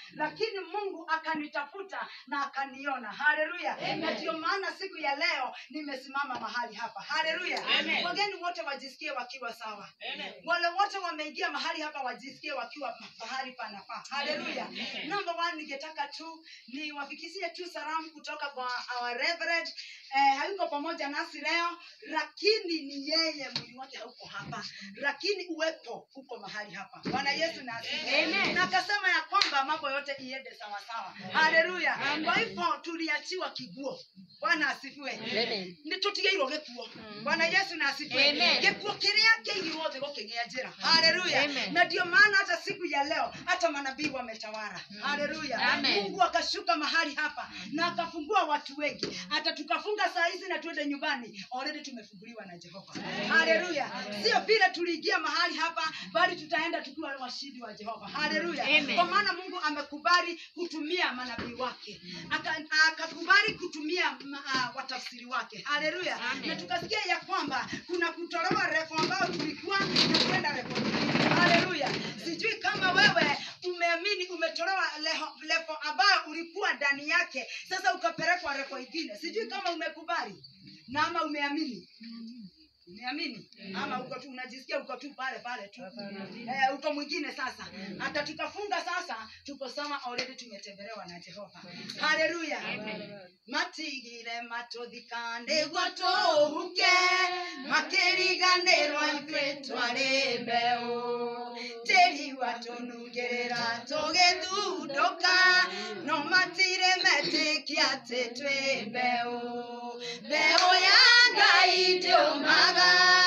lakini mungu akanitafuta na akaniona haleluya na ndio maana siku ya leo nimesimama mahali hapa haleluya Amen. wageni wote wajisikie wakiwa sawa Amen. wale wote wameingia mahali hapa wajisikie wakiwa mahali panafaa haleluya number one ningetaka tu niwafikisie tu salamu kutoka kwa our reverend eh, hayuko pamoja nasi leo lakini ni yeye mwili wake hauko hapa lakini uwepo uko mahali hapa bwana yesu na asifiwe. Amen. na akasema ya kwamba mambo yote iende sawasawa haleluya kwa hivyo tuliachiwa kiguo bwana asifiwe nä tå tigairwo gä kuo bwana yesu na asifiwe Amen. gä kuo kä rä a kä igirwo thä gå kä gä a njä ra haleluya Amen. na ndio maana hata siku ya leo hata manabii wametawala haleluya Amen. mungu akashuka mahali hapa na akafungua watu wengi hata tukafunga saa hizi na tuende nyumbani already tumefunguliwa na jehova haleluya sio vile tuliingia mahali hapa bali tutaenda tukiwa washindi wa jehova haleluya Amen. kwa maana mungu amekubali kutumia manabii wake Aka- akakubali kutumia ma- ah, watafsiri wake haleluya Amen. na tukasikia ya kwamba kuna kutolewa refu ambayo tulikuwa na kwenda refu nyingine. haleluya sijui kama wewe umeamini umetolewa leho- levo ambayo ulikuwa ndani yake sasa ukapelekwa refu ingine sijui kama umekubali na ama umeamini umeamini ama uko tu unajisikia uko tu pale pale tu eh, uko mwingine sasa hata tukafunga sasa tuko sama already tumetembelewa na jehova haleluya matigire matuthikande gwatũhuke makĩriganĩrwo ithuĩ twarĩ mbeũ tĩri watũnungĩrĩra tũgĩthundũka no matire metĩkia atĩ twĩ mbeũ mbeũ ya ngai ndĩũmaga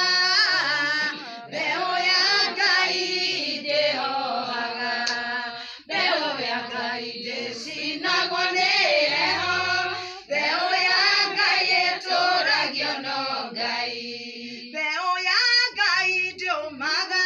mbeũ ya ngai ndĩhohaga mbeũ ya ngai ndĩcinagwo nĩ heho mbeũ ya ngai ĩtũragio no ngai mbeũ ya ngai ndĩũmaga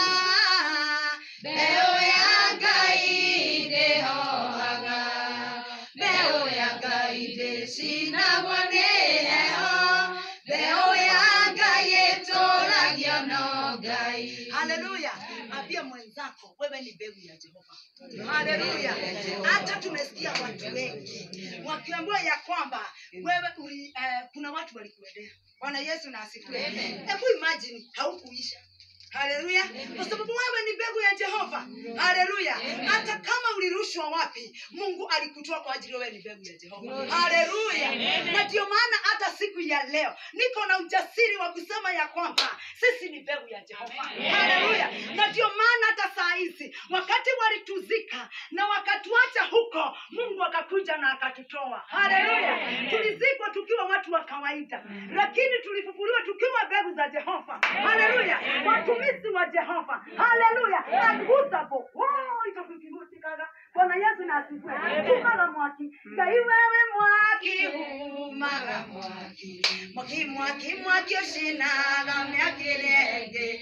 mbeũ ya ngai ndĩhohaga mbeũ ya ngai ndĩcinagwo nĩ heho mbeũ ya ngai ĩtũragio no ngai haleluya ambia mwenzako wewe ni mbegu ya jehova haleluya hata tumesikia watu wengi wakiambiwa ya kwamba wewe uli, eh, kuna watu walikuendea bwana yesu na asifiwe hebu imagine haukuisha haleluya kwa sababu wewe ni mbegu ya jehova haleluya hata kama ulirushwa wapi mungu alikutoa kwa ajili wewe ni mbegu ya jehova haleluya na ndio maana hata siku ya leo niko na ujasiri wa kusema ya kwamba sisi ni mbegu ya jehova haleluya na ndio maana hata saa hizi wakati walituzika na wakatuacha huko mungu akakuja na akatutoa haleluya tulizikwa tukiwa watu wa kawaida lakini tulifufuliwa tukiwa mbegu za jehova haleluya watumishi wa jehova haleluya aguzapo itakukimusikaga bwana yesu na asifiwe tumaga mwaki ngai wewe mwaki umaga mwaki mwaki mwaki mwaki ũcinaga mĩaki ĩrĩa ĩngĩ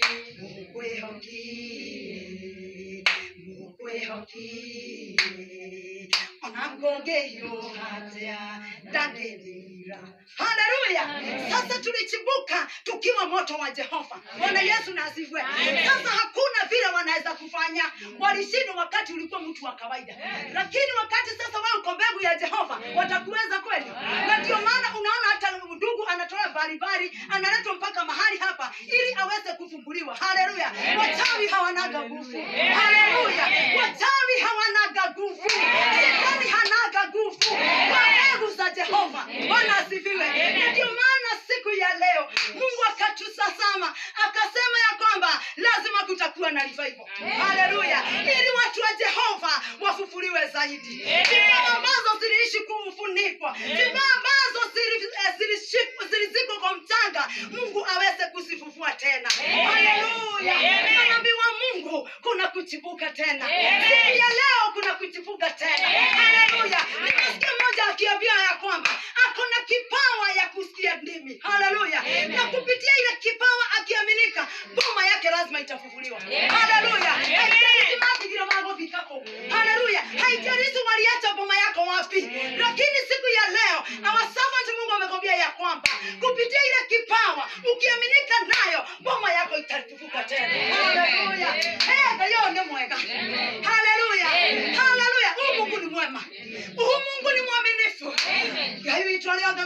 mũkwĩhoki mũkwĩhoki ona ngũngĩhiũha atĩa ndangĩthira haleluya sasa tulichibuka tukiwa moto wa jehova bwana yesu na asifiwe sasa hakuna vile wanaweza kufanya walishindwa wakati ulikuwa mtu wa kawaida lakini wakati sasa wewe uko mbegu ya jehova watakuweza kweli na ndio maana unaona hata ndugu anatoa baribari analetwa mpaka mahali hapa ili aweze kufunguliwa haleluya wachawi hawanaga nguvu haleluya wachawi hawanaga nguvu shetani hanaga nguvu kwa mbegu za jehova bwana asifiwe na ndio maana siku ya leo mungu akatusasama akasema ya kwamba lazima kutakuwa na revival haleluya ili watu wa jehova wafufuliwe zaidi vibao ambazo ziliishi kufunikwa vibao ambazo zili- eh, zilishi- zilizikwa kwa mchanga mungu aweze kuzifufua tena haleluya manabii wa mungu kuna kuchipuka tena siku ya leo kuna kuchipuka tena haleluya nimesikia mmoja akiambia ya kwamba ako na kipawa ya kusikia ndimi haleluya na kupitia ile kipawa akiaminika boma yake lazima itafufuliwa haleluya haijalishi mazingira magovikako haleluya haijalishi waliacha boma yako wapi lakini siku ya leo our servant mungu amekwambia ya kwamba kupitia ile kipawa ukiaminika nayo boma yako itafufuka tena haleluya Eh, Ngai ũyũ nĩ mwega haleluya haleluya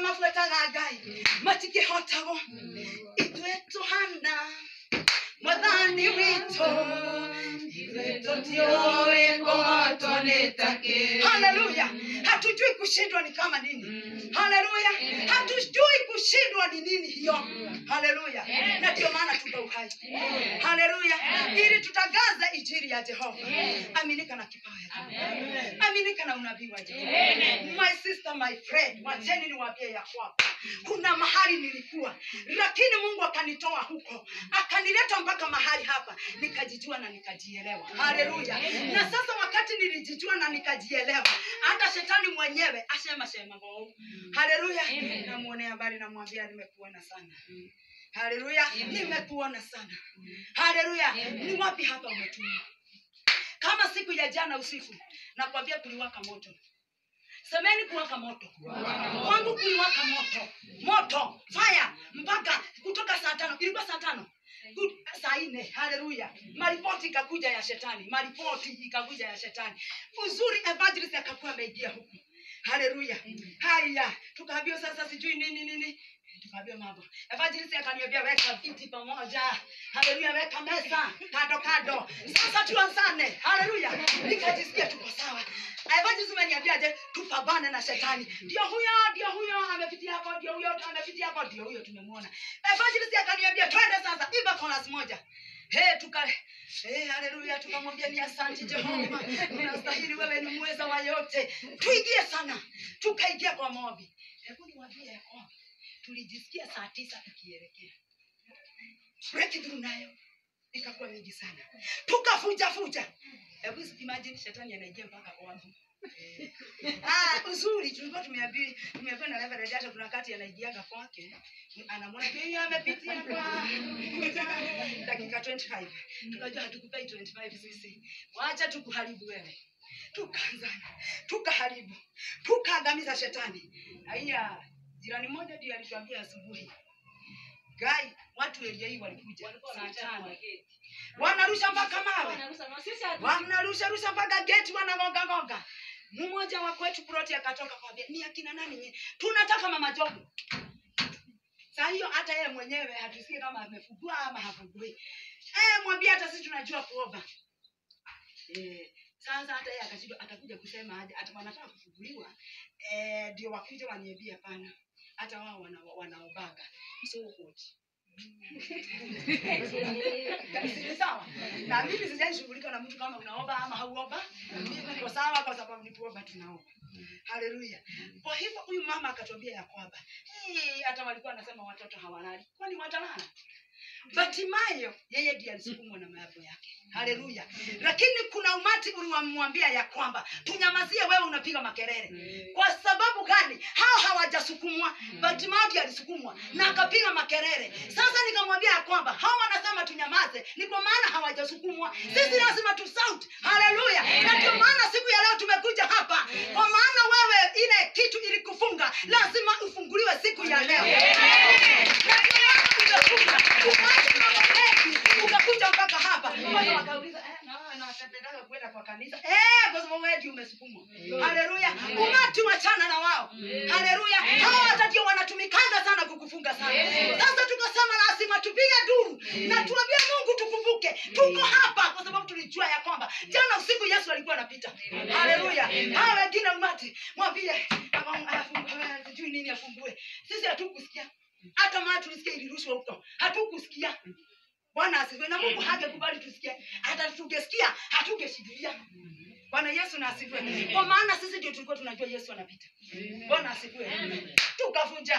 mabuataga ngai matingĩhotagwo ithuĩ tũhana mwathani witũ ithuĩ tũtiũĩ kũhotwo nĩ takĩ haleluya hatujui kushindwa ni kama nini haleluya hatujui kushindwa ni nini hiyo haleluya na ndio maana tuko uhai haleluya ili tutangaze injili ya jehova aminika na kipawa ya jehova aminika na unabii wa jehova my sister my friend wacheni niwaambie ya kwamba kuna mahali nilikuwa lakini mungu akanitoa huko akanileta mpaka mahali hapa nikajijua na nikajielewa haleluya na sasa wakati nilijijua na nikajielewa hata shetani mwenyewe asema sema ngo haleluya namwonea habari namwambia nimekuona sana haleluya nimekuona sana haleluya ni wapi hapa umetumwa kama siku ya jana usiku nakwambia kuliwaka moto semeni kuwaka moto kwangu kuliwaka moto moto fire mpaka kutoka saa tano ilikuwa saa tano Ku- saa nne haleluya maripoti ikakuja ya shetani maripoti ikakuja ya shetani uzuri evangelist akakuwa ameingia huku haleluya haya tukaambiwa sasa sijui nini nini tukaambiwa mambo evangelist akaniambia weka viti pamoja haleluya weka meza kando kando sasa tuanzane haleluya nikajisikia tuko sawa evangelist ameniambiaje tupambane na shetani ndio huyo ndio huyo amepitia hapo ndio huyo amepitia hapo ndio huyo tumemwona evangelist akaniambia twende sasa iba kolas moja Hey, tuka hey, haleluya tukamwambia ni asante jehova unastahili wewe ni mweza wa yote tuingie sana tukaingia kwa maombi hebu niwaambie ya kwamba tulijisikia saa tisa tukielekea breakthrough nayo ikakuwa mingi sana tukafuja fuja hebu imagine shetani anaingia mpaka kwangu Ah, uzuri tulikuwa tumeambiwa tumeambiwa na Reverend hata kuna wakati anaingiaga kwake anamwona yeye amepitia kwa dakika 25 tukajua hatukupei 25 sisi wacha tukuharibu wewe tukaanzana tukaharibu tukaangamiza shetani haya jirani mmoja ndiye alituambia asubuhi gai watu elia hii walikuja saa tano wanarusha mpaka mawe wanarusha rusha mpaka geti wanagonga gonga mmoja wa kwetu proti akatoka kwambia ni akina nani nye tunataka mama jogo saa hiyo hata yeye mwenyewe hatusikie kama amefugua ama hafugui eh mwambie hata sisi tunajua kuomba eh sasa hata yeye akashindwa atakuja kusema aje hata wanataka kufuguliwa eh ndio wakuja waniambie hapana hata wao wana, wanaobaga so what Ni sawa na mimi sijaishughulika na mtu kama unaomba ama hauomba mimi niko sawa kwa sababu ni kuomba tunaomba haleluya kwa hivyo huyu mama akatuambia ya kwamba "Eh, hata walikuwa wanasema watoto hawalali kwani watalala Batimayo yeye ndiye alisukumwa na mayapo yake. Haleluya. Lakini kuna umati uliwamwambia ya kwamba tunyamazie, wewe unapiga makelele. Kwa sababu gani? Hao hawajasukumwa. Batimayo ndiye alisukumwa na akapiga makelele. Sasa nikamwambia ya kwamba hao wanasema tunyamaze, ni kwa maana hawajasukumwa. Sisi lazima tu shout. Haleluya. Na ndio maana siku ya leo tumekuja hapa. Kwa maana wewe ile kitu ilikufunga, lazima ufunguliwe siku ya leo. Na ndio maana umefunga. Umeacha mambo mengi, ukakuja mpaka hapa. Kwa hiyo wakauliza, eh, na wewe unapendelea kwenda kwa kanisa? Eh, kwa sababu wewe ndio umesukumwa. Haleluya. Umati wachana na wao. Haleluya. Hao hata ndio wanatumikanga sana kukufunga sana. Sasa tukasema lazima tupige duru na tuambie Mungu tukumbuke. Tuko hapa kwa sababu tulijua ya kwamba jana usiku Yesu alikuwa anapita. Haleluya. Hao wengine umati mwambie "Aba- afungue, sijui nini afungue. Sisi hatukusikia. Hata maana tulisikia ilirushwa huko. Hatukusikia. Bwana asifiwe. Na Mungu hangekubali tusikie. Hata tungesikia hatungeshikilia. Bwana Yesu na asifiwe. Kwa maana sisi ndio tulikuwa tunajua Yesu anapita. Bwana asifiwe. Tukavunja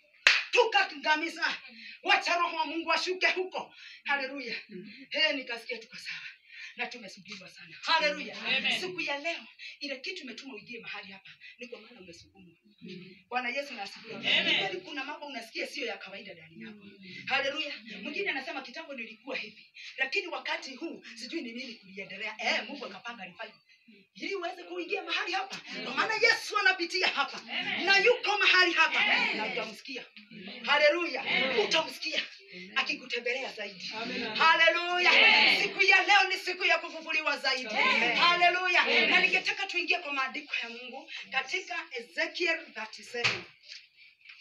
tukangamiza, wacha roho wa Mungu ashuke huko. Haleluya. He, nikasikia tuko sawa na tumesubiriwa sana. Haleluya. Siku ya leo ile kitu imetuma uingie mahali hapa ni kwa maana umesukumwa. Bwana Yesu na asifiwe. Ni kweli kuna mambo unasikia sio ya kawaida ndani yako. Haleluya. Mwingine anasema kitambo nilikuwa hivi, lakini wakati huu sijui ni nini kuliendelea. Eh, Mungu akapanga revival ili uweze kuingia mahali hapa, kwa maana Yesu anapitia hapa na yuko mahali hapa, na utamsikia. Haleluya, utamsikia akikutembelea zaidi. Haleluya, siku ya leo ni siku ya kufufuliwa zaidi. Haleluya, na ningetaka tuingie kwa maandiko ya Mungu katika Ezekiel 37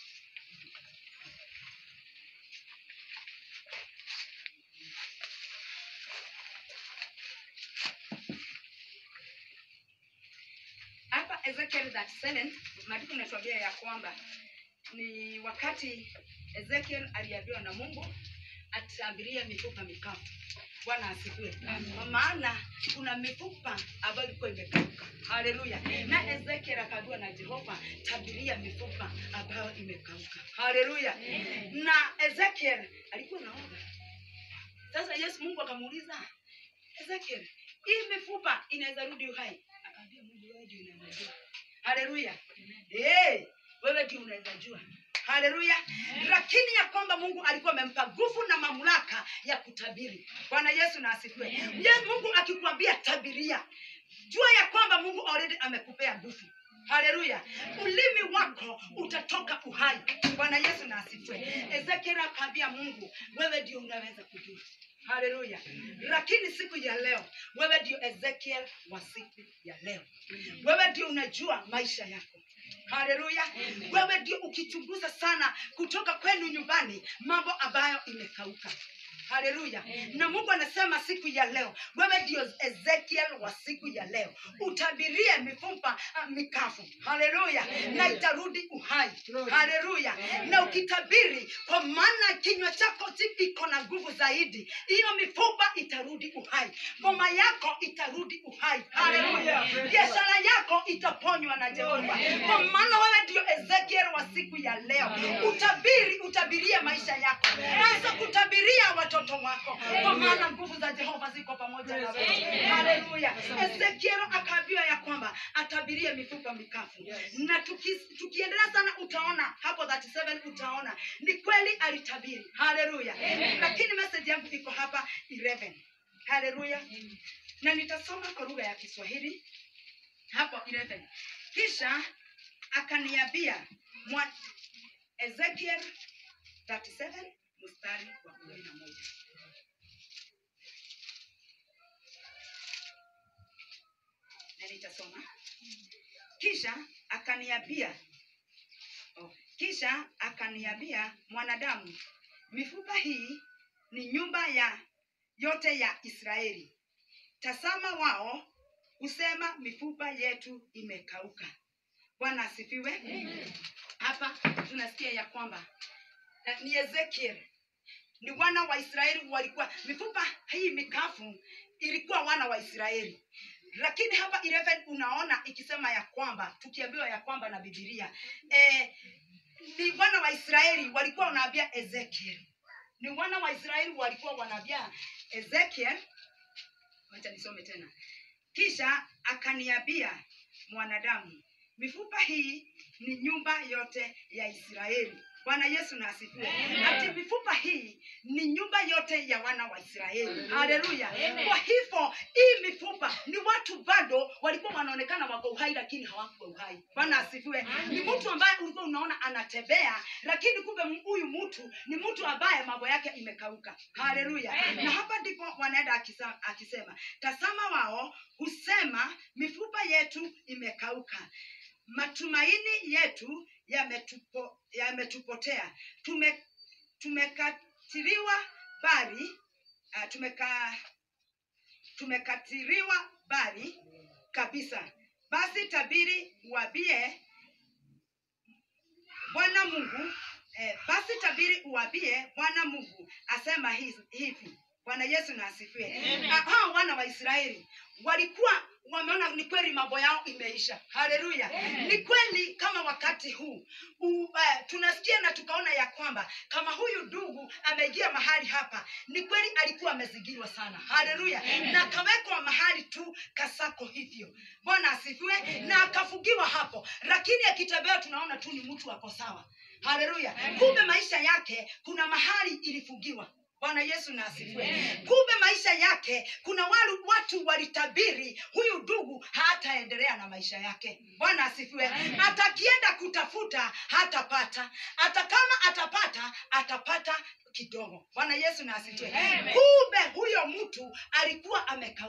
ezekiel 37 maandiko inatuambia ya kwamba ni wakati ezekiel aliambiwa na mungu atabiria mifupa mikavu bwana asifiwe kwa maana kuna mifupa ambayo ilikuwa imekauka haleluya na ezekiel akaambiwa na jehova tabiria mifupa ambayo imekauka haleluya na ezekiel alikuwa naoga sasa yesu mungu akamuuliza ezekiel hii mifupa inaweza rudi uhai akaambia mungu wewe ndio unaweza jua haleluya hey, wewe ndio unaweza jua haleluya lakini ya kwamba mungu alikuwa amempa nguvu na mamlaka ya kutabiri bwana yesu na asifiwe Ye- mungu akikwambia tabiria jua ya kwamba mungu already amekupea nguvu haleluya ulimi wako utatoka uhai bwana yesu na asifiwe ezekiel akaambia mungu wewe ndio unaweza kujua haleluya lakini siku ya leo wewe ndio ezekiel wa siku ya leo wewe ndio unajua maisha yako haleluya wewe ndio ukichunguza sana kutoka kwenu nyumbani mambo ambayo imekauka haleluya na mungu anasema siku ya leo wewe ndio ezekiel wa siku ya leo utabirie mifupa uh, mikavu haleluya na itarudi uhai haleluya na ukitabiri kwa maana kinywa chako si- iko na nguvu zaidi hiyo mifupa itarudi uhai ngoma yako itarudi uhai haleluya biashara yako itaponywa na jehova kwa maana wewe ndio ezekiel wa siku ya leo utabiri utabirie maisha yako anza kutabiria watoto wako kwa maana nguvu za jehova ziko pamoja na wewe haleluya ezekiel akaambiwa ya kwamba atabirie mifupa mikavu na tuki, tukiendelea sana utaona hapo 37 utaona ni kweli alitabiri haleluya lakini message yangu iko hapa 11 haleluya na nitasoma kwa lugha ya kiswahili hapo 11 kisha akaniambia mwa- ezekiel 37 mstari wa kumi na moja na nitasoma kisha akaniambia oh, kisha akaniambia mwanadamu mifupa hii ni nyumba ya yote ya israeli tazama wao husema mifupa yetu imekauka bwana asifiwe hapa tunasikia ya kwamba eh, ni ezekiel ni wana wa israeli walikuwa mifupa hii mikavu ilikuwa wana wa israeli lakini hapa 11 unaona ikisema ya kwamba tukiambiwa ya kwamba na bibilia eh, ni wana wa israeli walikuwa wanaambia ezekiel ni wana wa israeli walikuwa wanaambia ezekiel wacha nisome tena kisha akaniambia mwanadamu mifupa hii ni nyumba yote ya israeli bwana yesu na asifiwe ati mifupa hii ni nyumba yote ya wana wa israeli haleluya kwa hivyo hii mifupa ni watu bado walikuwa wanaonekana wako uhai lakini hawakuwa uhai bwana asifiwe ni mtu ambaye ulikuwa unaona anatembea lakini kumbe m- huyu mtu ni mtu ambaye mambo yake imekauka haleluya na hapa ndipo wanaenda akisa- akisema tazama wao husema mifupa yetu imekauka matumaini yetu yametupo- yametupotea tume tumekatiliwa bari uh, tumeka tumekatiliwa bari kabisa basi tabiri uwabie bwana mungu eh, basi tabiri uwabie bwana mungu asema hizi- hivi bwana yesu na asifiwe Ah, hao wana wa israeli walikuwa wameona ni kweli mambo yao imeisha haleluya ni kweli kama wakati huu u, uh, tunasikia na tukaona ya kwamba kama huyu ndugu ameingia mahali hapa ni kweli alikuwa amezingirwa sana haleluya na akawekwa mahali tu kasako hivyo bwana asifiwe na akafugiwa hapo lakini akitembea tunaona tu ni mtu ako sawa haleluya kumbe maisha yake kuna mahali ilifugiwa bwana yesu na asifiwe kumbe maisha yake kuna walu, watu walitabiri huyu ndugu hataendelea na maisha yake bwana asifiwe atakienda kutafuta hatapata hata kama atapata atapata kidogo bwana yesu na asifiwe kumbe huyo mtu alikuwa amekauka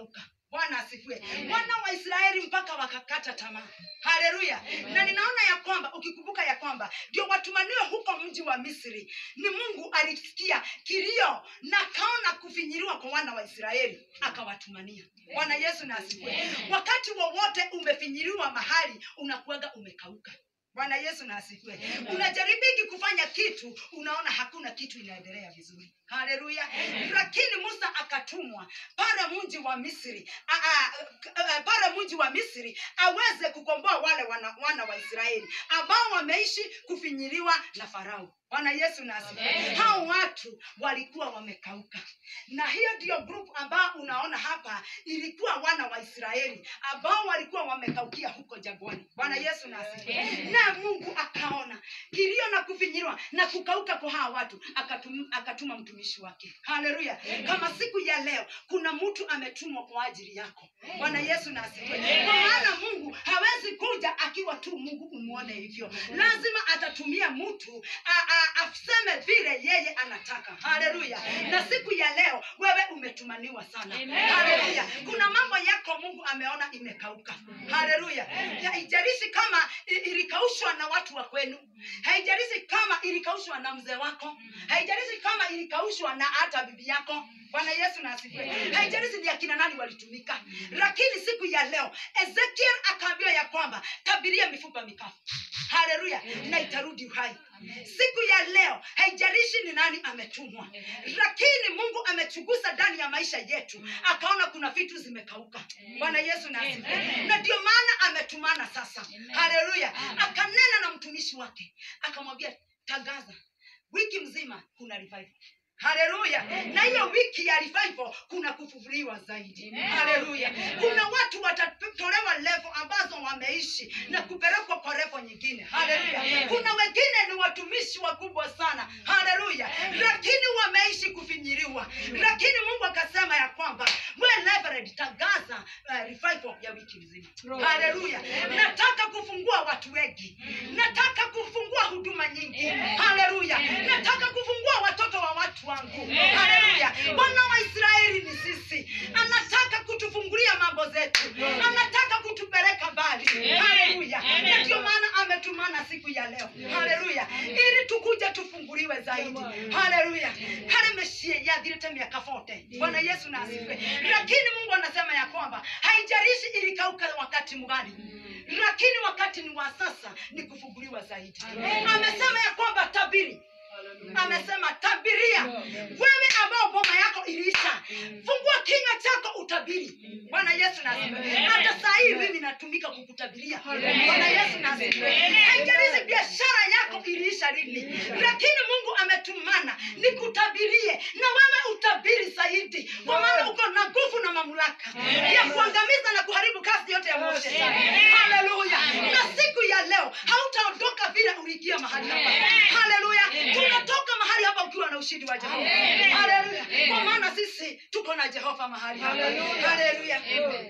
bwana asifiwe wana wa israeli mpaka wakakata tamaa haleluya na ninaona ya kwamba ukikumbuka ya kwamba ndio watumaniwe huko mji wa misri ni mungu alisikia kilio na akaona kufinyiriwa kwa wana wa israeli akawatumania bwana yesu na asifiwe wakati wowote umefinyiriwa mahali unakuwaga umekauka bwana yesu na asifiwe unajaribiki kufanya kitu unaona hakuna kitu inaendelea vizuri haleluya lakini musa akatumwa pale mji wa misri a- a- a- pale mji wa misri aweze kukomboa wale wana, wana wa israeli ambao wameishi kufinyiliwa na farao bwana yesu na asifiwe hao watu walikuwa wamekauka na hiyo ndiyo group ambao unaona hapa ilikuwa wana wa israeli ambao walikuwa wamekaukia huko jangwani bwana yesu na asifiwe na mungu akaona kilio na kufinyiliwa na kukauka kwa hawa watu akatum, akatuma mtumishi wake haleluya kama siku ya leo kuna mtu ametumwa kwa ajili yako bwana yesu na asifiwe kwa maana mungu hawezi kuja akiwa tu mungu umwone hivyo lazima atatumia mtu a- a- aseme vile yeye anataka haleluya na siku ya leo wewe umetumaniwa sana haleluya kuna mambo yako mungu ameona imekauka haleluya haijalishi kama i- ilikaushwa na watu wa kwenu haijalishi kama ilikaushwa na mzee wako haijalishi kama ilikaushwa na hata bibi yako bwana yesu na asifiwe haijalishi ni akina nani walitumika lakini siku ya leo ezekiel akaambiwa ya kwamba tabiria mifupa mikafu haleluya na itarudi uhai siku ya leo haijalishi ni nani ametumwa lakini mungu amechunguza ndani ya maisha yetu akaona kuna vitu zimekauka bwana yesu na asifiwe na ndio maana ametumana sasa haleluya akanena na mtumishi wake akamwambia tangaza wiki mzima kuna revival haleluya na hiyo wiki ya revival kuna kufufuliwa zaidi haleluya kuna watu watatolewa levo ambazo wameishi na kupelekwa kwa levo nyingine haleluya kuna wengine ni watumishi wakubwa sana haleluya lakini wameishi kufinyiriwa lakini mungu akasema ya kwamba we Reverend, tangaza uh, revival ya wiki nzima haleluya nataka kufungua watu wengi nataka kufungua huduma nyingi haleluya nataka kufungua watoto wa watu wangu haleluya bwana wa israeli ni sisi anataka kutufungulia mambo zetu anataka kutupeleka mbali haleluya na ndio maana ametumana siku ya leo haleluya ili tukuja tufunguliwe zaidi haleluya harimeshie yathirite miaka fote bwana yesu na asifiwe lakini mungu anasema ya kwamba haijalishi ilikauka wakati mgani lakini wakati ni wa sasa ni kufunguliwa zaidi amesema ya kwamba tabiri amesema tabiria wewe ambao boma yako iliisha fungua kinywa chako utabiri bwana yesu nasifiwe hata saa hii mimi natumika kukutabiria bwana yesu nasifiwe haijalishi biashara yako iliisha lini lakini mungu ametumana nikutabirie na wewe utabiri zaidi kwa maana uko na nguvu na mamlaka ya kuangamiza na kuharibu kazi yote ya moshe haleluya na siku ya leo hautaondoka vile uliingia mahali hapa haleluya tunatoka mahali hapa ukiwa na ushindi wa jehova haleluya kwa maana sisi tuko na jehova mahali hapa haleluya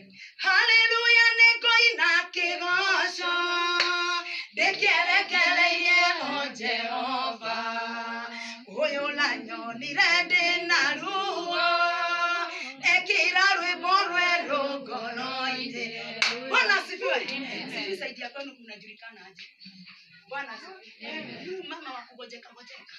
haleluya nego ina kigosho ndikierekereirie o jehova uyu nanyonire ndi na ruo ekira rwimbo rweru ngoro-ini bwana asifiwe sijui saidi ya kwenu kunajulikana aje bwana asifiwe huyu mama wa kugojeka gojeka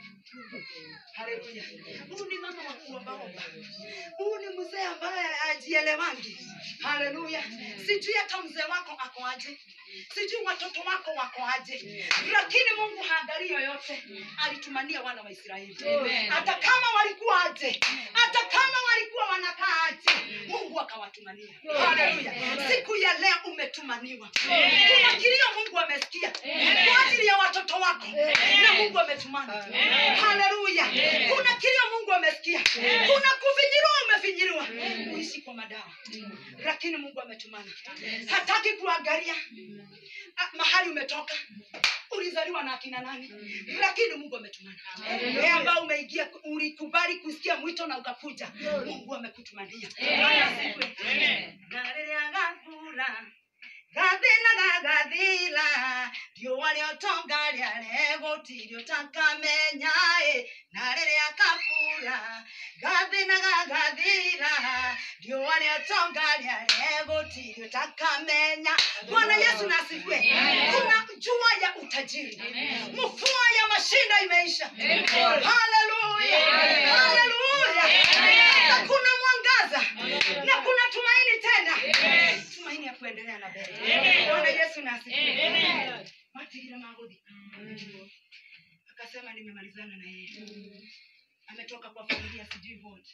haleluya huyu ni mama wa kuombaomba huyu ni mzee ambaye ajielewangi haleluya sijui hata mzee wako ako aje sijui watoto wako wako aje lakini mungu haangalii yoyote alitumania wana wa israeli hata kama walikuwa aje hata kama walikuwa wanakaa aje mungu akawatumania haleluya siku ya leo umetumaniwa kuna kilio mungu amesikia kwa ajili ya watoto wako na mungu ametumana haleluya kuna kilio mungu amesikia kuna kufinyiriwa umefinyiriwa uishi kwa madawa lakini mungu ametumana hataki kuangalia ah, mahali umetoka ulizaliwa na akina nani lakini mungu ametumana wewe ambao umeingia ulikubali kusikia mwito na ukakuja mungu amekutumania Bwana asifiwe. Na rĩrĩa gakura gathĩna gathira riũa rĩotonga rĩare gũtirĩ ũtakamenyaĩ na rĩrĩa kabura gathĩna gagathira riũa rĩotonga rĩare gũtirĩ ũtakamenya bwana yesu nasifiwe kuna jua ya utajiri mvua ya mashinda imeisha haleluya haleluya na kuna mwangaza na kuna tumaini tena tumaini ya kuendelea na mbele bwana yesu nasifiwe matigire magũthi akasema nimemalizana na yeye ametoka kwa familia sijui vote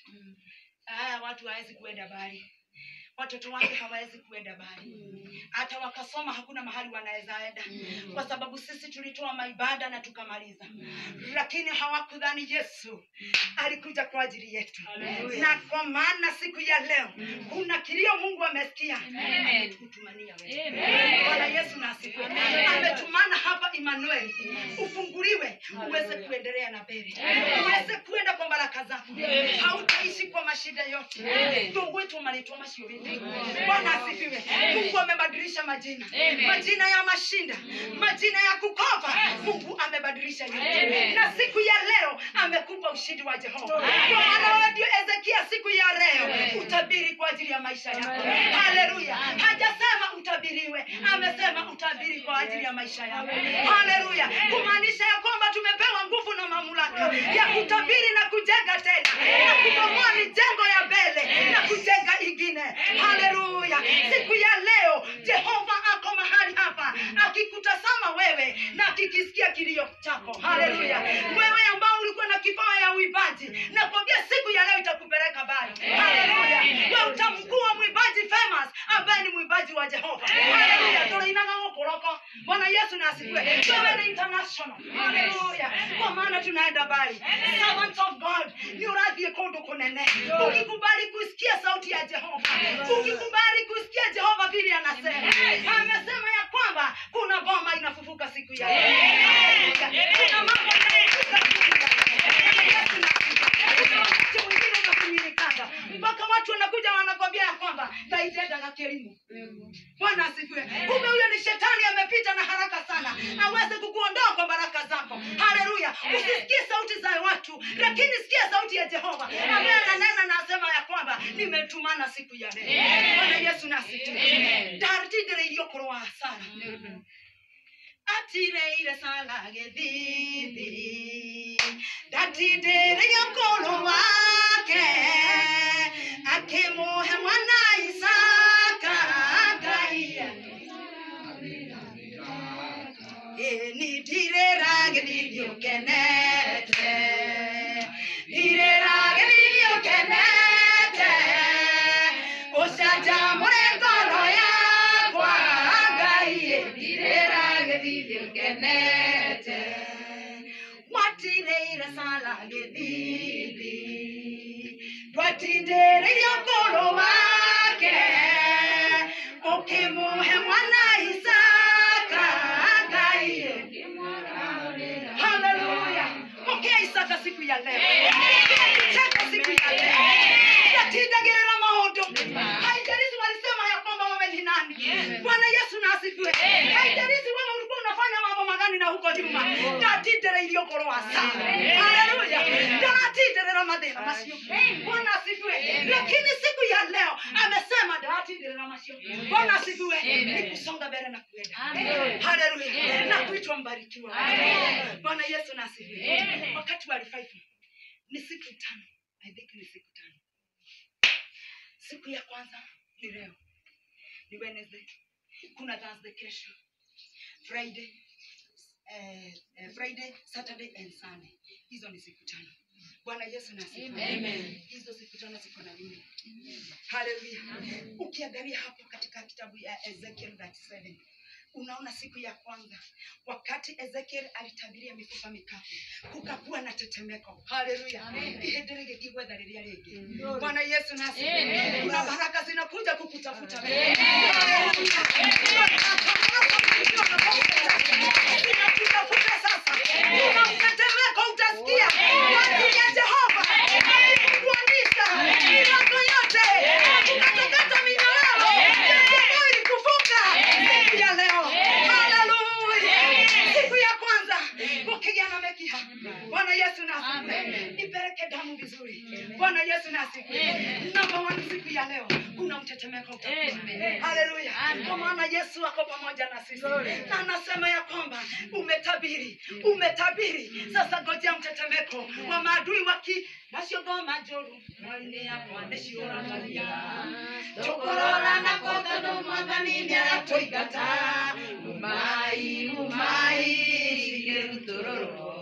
ah, watu hawezi kuenda bali watoto wake hawawezi kuenda bali hata wakasoma hakuna mahali wanaweza enda kwa sababu sisi tulitoa maibada na tukamaliza lakini hawakudhani yesu alikuja kwa ajili yetu na kwa maana siku ya leo kuna kilio mungu amesikia kutumania wewe bwana yesu na asifiwe ametumana hapa Emmanuel ufunguliwe uweze kuendelea na mbele uweze kuenda kwa baraka zako hautaishi kwa mashida yote ndugu wetu malitwa masio vipi bwana asifiwe mungu amebadilisha majina majina ya mashinda majina ya kukopa mungu amebadilisha yote na siku ya leo amekupa ushindi wa jehova kwa maana wewe ndio ezekia siku ya leo utabiri kwa ajili ya maisha yako haleluya hajasema utabiriwe amesema utabiri kwa ajili ya maisha yako haleluya kumaanisha ya kwamba tumepewa nguvu na mamlaka ya kutabiri na kujenga tena na kubomoa mijengo ya mbele na kujenga ingine haleluya siku ya leo jehova ako mahali hapa akikutazama wewe na akikisikia kilio chako haleluya wewe ambao ulikuwa na kipawa ya uibaji nakwambia siku ya leo itakupeleka mbali haleluya we utamkuwa mwimbaji famous ambaye ni mwimbaji wa jehova haleluya tũrĩinaga gũkũroko bwana yesu na asifiwe wewe ni international haleluya kwa maana tunaenda mbali servant of god ni urathiĩ kũndũ kũnene ukikubali kusikia sauti ya jehova ukikubali kusikia jehova vile anasema amesema ya kwamba kuna boma inafufuka siku ya leo. Haleluya. kuna mambo yanafufuka siku ya leo. Yesu na asifiwe. Kuna wakati mwingine unakumilikanga mpaka watu wanakuja wanakwambia ya kwamba taijendaga kilimo bwana asifiwe kumbe huyo ni shetani amepita na haraka sana aweze kukuondoa kwa baraka zako haleluya usisikie sauti za watu lakini sikia sauti ya jehova ambaye ananena na asema ya kwamba nimetumana siku ya leo bwana yesu nasifiwe ndarutindire irio kũrũa hasara atireire sala gĩthithi ndatindĩrĩrio kũrũ wake akĩmũhe mwana isaka ngai ni ndirĩragĩririo kenete ndirĩragĩririo kenete ũcanjamũre ngoro yakwa ngai ndirĩragĩririo kenete mwatireire sala gĩthithi twatindĩrĩrio ngoro wake ũkĩmũhe mwana isaka ngai haleluya pokea isaka siku ya leo cheka siku ya leo yatindagĩrĩra maũndũ haijalishi walisema ya kwamba wewe ni nani bwana yesu na asifiwe haijalishi wewe ulikuwa unafanya mambo magani na huko nyuma ndatindĩrĩirio ngoro wa sana haleluya ndatindĩrĩra mathĩna macio bwana asifiwe lakini siku ya leo amesema ndatindĩrĩra macio bwana asifiwe ni kusonga mbele na kuenda haleluya na kuitwa mbarikiwa bwana yesu na asifiwe wakati wa revival ni siku tano i think ni siku tano siku ya kwanza ni leo ni wednesday kuna thursday kesho friday eh, eh, friday saturday and sunday hizo ni siku tano bwana yesu na asifiwe. Amen. hizo siku tano ziko na nini haleluya ukiangalia hapo katika kitabu ya ezekiel 37 unaona siku ya kwanza wakati ezekiel alitabiria mifupa mikavu kukakuwa na tetemeko haleluya ihĩndĩ rĩgĩkĩgwetha rĩrĩa rĩngĩ bwana yesu nasi Amen. kuna baraka zinakuja kukutafuta Amen. zinakutafuta sasa kuna mtetemeko utasikia kwa ajili ya jehova kuanisha milango yote kukatakata minyororo ya jehova ilikufunga siku ya leo yesu nasifiwe ipeleke damu vizuri bwana yesu nasifiwe namba one siku ya leo kuna mtetemeko utakuwa. haleluya kwa maana yesu ako pamoja na sisi na anasema ya kwamba umetabiri umetabiri sasa ngojea mtetemeko wa maadui waki naciogoma njũru mwari-inĩ yakwa nĩciũragaria tũkũrora na kotondũ mwathani nĩ aratũingata umai umai igĩrutũrũrwo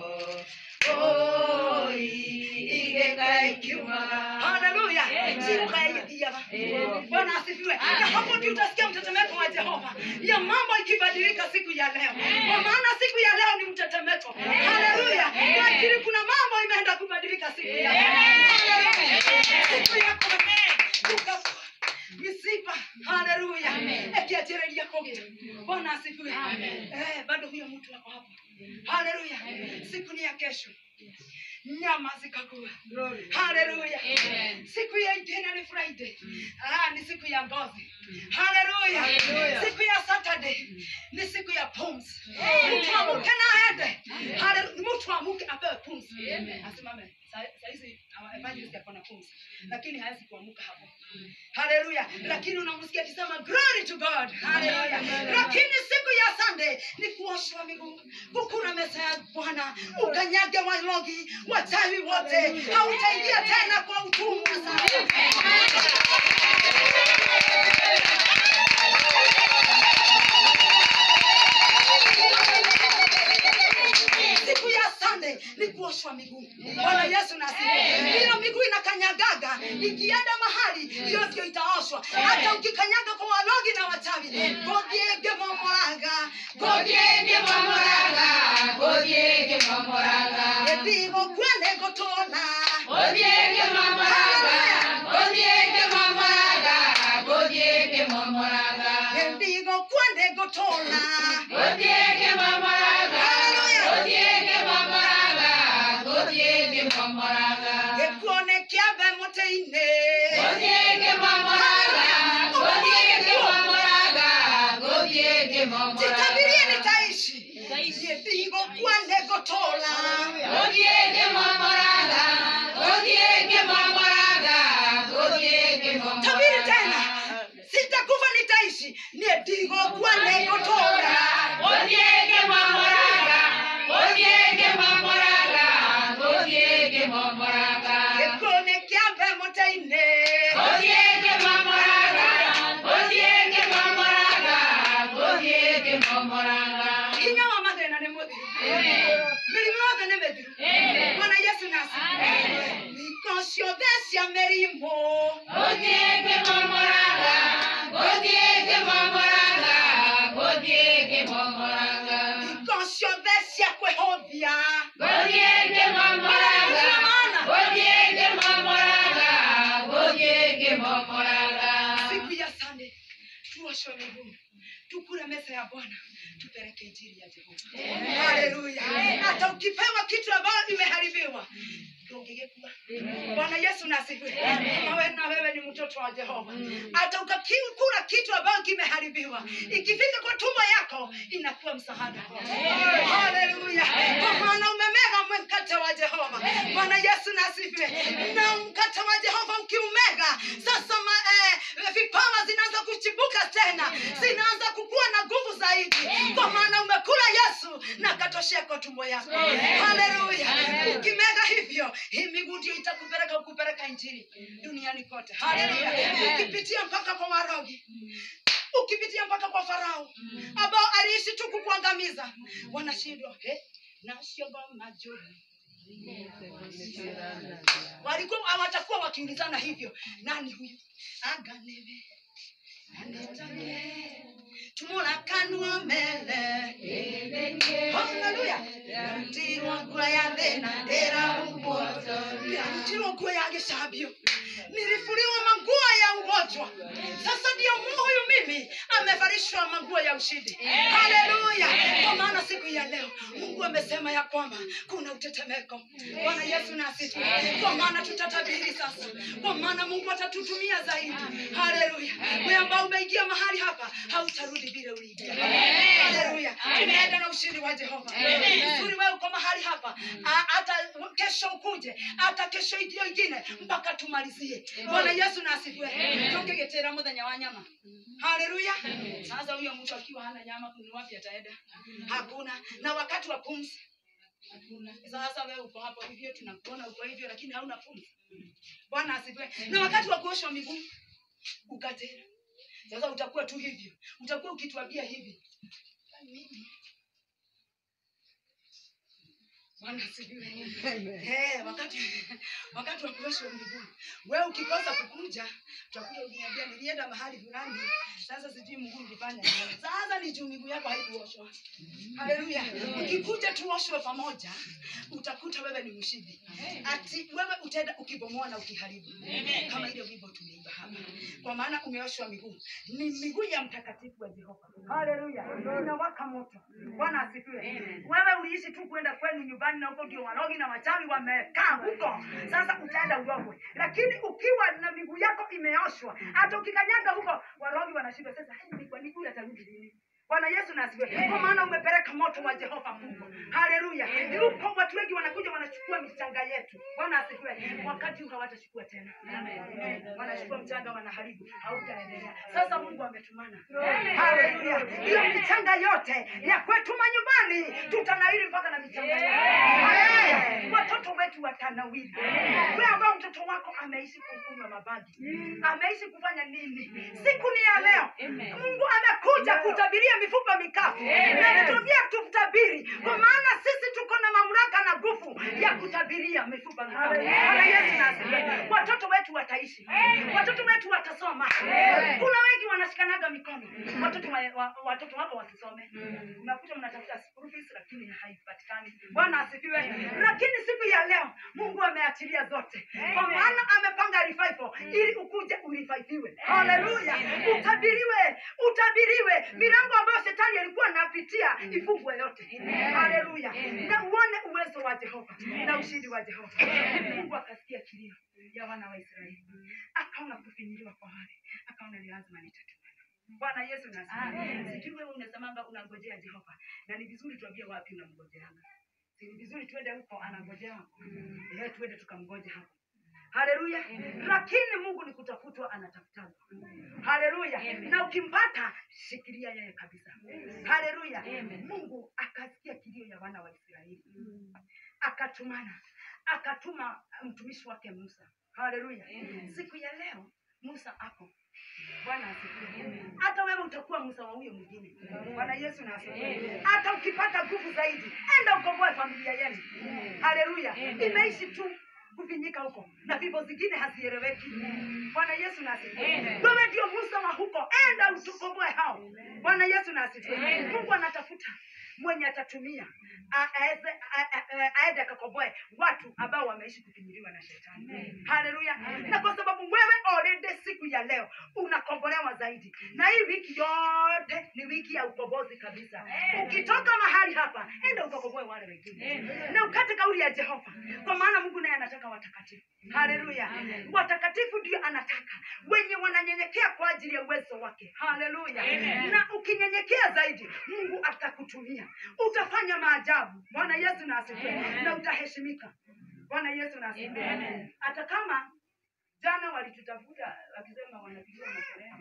oi igĩkaikiumaga haleluya sikukaigithiaga bwana asifiwe na hapo ndio utasikia mtetemeko wa jehova ya mambo ikibadilika siku ya leo kwa maana siku ya leo ni mtetemeko haleluya lakini kuna mambo imeenda kubadilika siku ya leo Haleluya. siku ya kuka misipa haleluya ekiajereria kogea bwana asifiwe eh, bado huyo mtu ako hapo haleluya siku ni ya kesho nyama zikakuwa haleluya siku ya ingine ni friday ah, ni siku ya ngozi haleluya siku ya saturday ni siku ya pumzi mtu amuke na aende Haleluya. mtu amuke apewe pumzi asimame Sa- saizi uh, evangelist ako na pumzi lakini hawezi kuamuka hapo haleluya lakini unamsikia akisema glory to god haleluya lakini siku ya sunday ni kuoshwa miguu kukuna meza ya bwana ukanyage walogi wachawi wote hautaingia tena kwa utumwa sana siku ya sande ni kuoshwa miguu bwana yesu nasifiwe hiyo miguu inakanyagaga ikienda mahali hiyo ndio itaoshwa hata ukikanyaga kwa walogi na wachawi gogiege momoraga gogiege momoraga Gothieke mamoraga, ethigo kwende gotona gothieke mamoraga, gothieke mamoraga, gothieke mamoraga, ethigo kwende gotona gothieke mamoraga, gothieke mamoraga, gothieke mamoraga, gikuone kiambe muti-ini gothieke mamoraga, gothieke mamoraga, gothieke mamoraga, jitabirie nitaishi ethigo kwende gotola gothieke mamoraga, gothieke mamoraga, gothieke mamoraga. tabiri tena sitakufa nitaishi niedigo kwende gotola Gothieke mamoraga, gothieke mamoraga, gothieke mamoraga. gikuone kiambe muti-ini Gothieke mamoraga, gothieke mamoraga, gothieke mamoraga. hinya wa mathina nĩ mũthiru mĩrimũ yothe nĩ mĩthiru mwana yesu nasi iko ciothe cia mĩrimũ Gothieke mamoraga, gothieke mamoraga, gothieke mamoraga. iko ciothe cia kwĩhũthia Gothieke mamoraga, gothieke mamoraga, gothieke mamoraga. siku ya sande tuoshwe miguu tukule meza ya bwana tupeleke injili ya jehova haleluya hata ukipewa kitu ambayo imeharibiwa ndungigekua bwana yesu nasifiwe kama wewe na wewe ni mtoto wa jehova hata ukakula kitu ambayo kimeharibiwa ikifika kwa tumbo yako inakuwa msaada kwako. haleluya kwa maana umemega mkate wa jehova bwana yesu nasifiwe na mkate wa jehova ukiumega sasa ma, eh, vipawa zinaanza kuchibuka tena zinaanza kukuwa na nguvu zaidi kwa maana umekula yesu na katoshea kwa tumbo yako haleluya ukimega hivyo hii miguu ndio itakupeleka kupeleka injili duniani kote haleluya ukipitia mpaka kwa warogi ukipitia mpaka kwa farao ambao aliishi tu kukuangamiza wanashindwa eh, nasiogoma juu walikuwa hawatakuwa wakiulizana hivyo nani huyu aganebe anetanie tumulakanwa mele haleluya ndirwa ngura ya thina ndirahumbwoto ndirwa nguo ya gicambio nilifuliwa manguo ya ugonjwa sasa ndio huyu mimi amevalishwa manguo ya ushindi haleluya kwa maana siku ya leo mungu amesema ya kwamba kuna utetemeko bwana yesu nasifi kwa maana tutatabiri sasa kwa maana mungu atatutumia zaidi haleluya we ambao umeingia mahali hapa hautarudi vile uliingia haleluya unaenda na ushindi wa jehova vizuri wewe uko mahali hapa Ah, hata kesho ukuje hata kesho hiyo ingine mpaka tumalizie bwana yesu na asifiwe tukigetera muthenya wa nyama haleluya sasa huyo mtu akiwa hana nyama ni wapi ataenda hakuna na wakati wa pumzi sasa wewe uko hapo hivyo tunakuona uko hivyo lakini hauna pumzi bwana asifiwe na wakati wa kuoshwa miguu ukatera sasa utakuwa tu hivyo utakuwa ukituambia hivi mimi Bwana asifiwe. Eh, wakati wakati wa kuoshwa miguu. Wewe ukikosa kukuja, utakuja uniambia nilienda mahali fulani. Sasa sijui mguu nilifanya nini. Sasa ni juu miguu yako haikuoshwa. Haleluya. Ukikuja tuoshwe pamoja, utakuta wewe ni mshindi. Ati wewe utaenda ukibomoa na ukiharibu. Kama ile wimbo tumeimba hapa. Kwa maana umeoshwa miguu. Ni miguu ya mtakatifu wa Jehova. Haleluya. Inawaka moto. Bwana asifiwe. Wewe uliishi tu kwenda kwenu nyumbani na huko ndio warogi na wachawi wamekaa huko. Sasa utaenda urogwe. Lakini ukiwa na miguu yako imeoshwa, hata ukikanyaga huko warogi wanashindwa sasa, "Hey, ni kwa nini huyu atarudi lini?" Bwana Yesu na asifiwe. Kwa maana umepeleka moto wa Jehova Mungu. Haleluya. Yuko watu wengi wanakuja wanachukua michanga yetu. Bwana asifiwe. Wakati huu hawatachukua tena. Amen. Wanachukua mchanga wanaharibu. Hautaendelea. Sasa Mungu ametumana. Haleluya. Hiyo michanga yote ya kwetu manyumbani tutanawiri mpaka na michanga yote. Eh, Watoto wetu watanawiri. Wewe ambao mtoto wako ameishi kukunywa mabagi. Ameishi kufanya nini? Siku ni ya leo. Mungu amekuja kutabiria mifupa mikavu. Na tutabia tutabiri. Kwa maana sisi tuko na mamlaka na nguvu ya kutabiria mifupa mikavu. Bwana Yesu na asifiwe. Watoto wetu wataishi. Watoto wetu watasoma. Kuna wengi wanashikanaga mikono. Watoto wa, wa, watoto wako wasisome. Unakuta mnatafuta school fees lakini haipatikani. Bwana asifiwe. Lakini siku ya leo Mungu ameachilia zote. Kwa maana amepanga revival ili ukuje ureviviwe. Haleluya. Utabiriwe, utabiriwe milango ambayo shetani alikuwa anapitia ifungwe yote. Haleluya. Na uone uwezo wa Jehova na ushindi wa Jehova. Mungu akasikia kilio ya wana wa Israeli. Akaona kufinyiliwa kwa wale. Akaona ni lazima nitatumana. Bwana Yesu na asifiwe. Sijui wewe unasemanga unangojea Jehova. Na ni vizuri tuambie wapi unamgojeanga. Si ni vizuri tuende huko anangojea. Eh, tuende tukamgoje hapo. Haleluya. Lakini Mungu ni kutafutwa anatafutana. Haleluya. Na ukimpata shikilia yeye kabisa. Haleluya. Mungu akasikia kilio ya wana wa Israeli. Akatumana. Akatuma mtumishi wake Musa. Haleluya. Siku ya leo Musa ako Bwana asifiwe. Hata wewe utakuwa Musa wa huyo mwingine. Bwana Yesu na asifiwe. Hata ukipata nguvu zaidi, enda ukomboe familia yenu. Haleluya. Imeishi tu kufinyika huko na vifo zingine hazieleweki. Bwana Yesu na asifiwe. Wewe ndio Musa wa huko, enda utukomboe hao. Bwana Yesu na asifiwe. Mungu anatafuta mwenye atatumia a- aeze a- a- a- aende akakomboe watu ambao wameishi kufinyiliwa na shetani. Haleluya. Na kwa sababu wewe already siku ya leo unakombolewa zaidi, na hii wiki yote ni wiki ya ukombozi kabisa. Ukitoka mahali hapa, enda ukakomboe wale wengine na ukate kauli ya Jehova, kwa maana Mungu naye anataka watakatifu. Haleluya. Watakatifu ndio anataka wenye wananyenyekea kwa ajili ya uwezo wake. Haleluya. Na ukinyenyekea zaidi, Mungu atakutumia, utafanya maajabu. Bwana Yesu na asifiwe, na utaheshimika. Bwana Yesu na asifiwe. Hata kama jana walitutafuta wakisema wanapigiwa makelele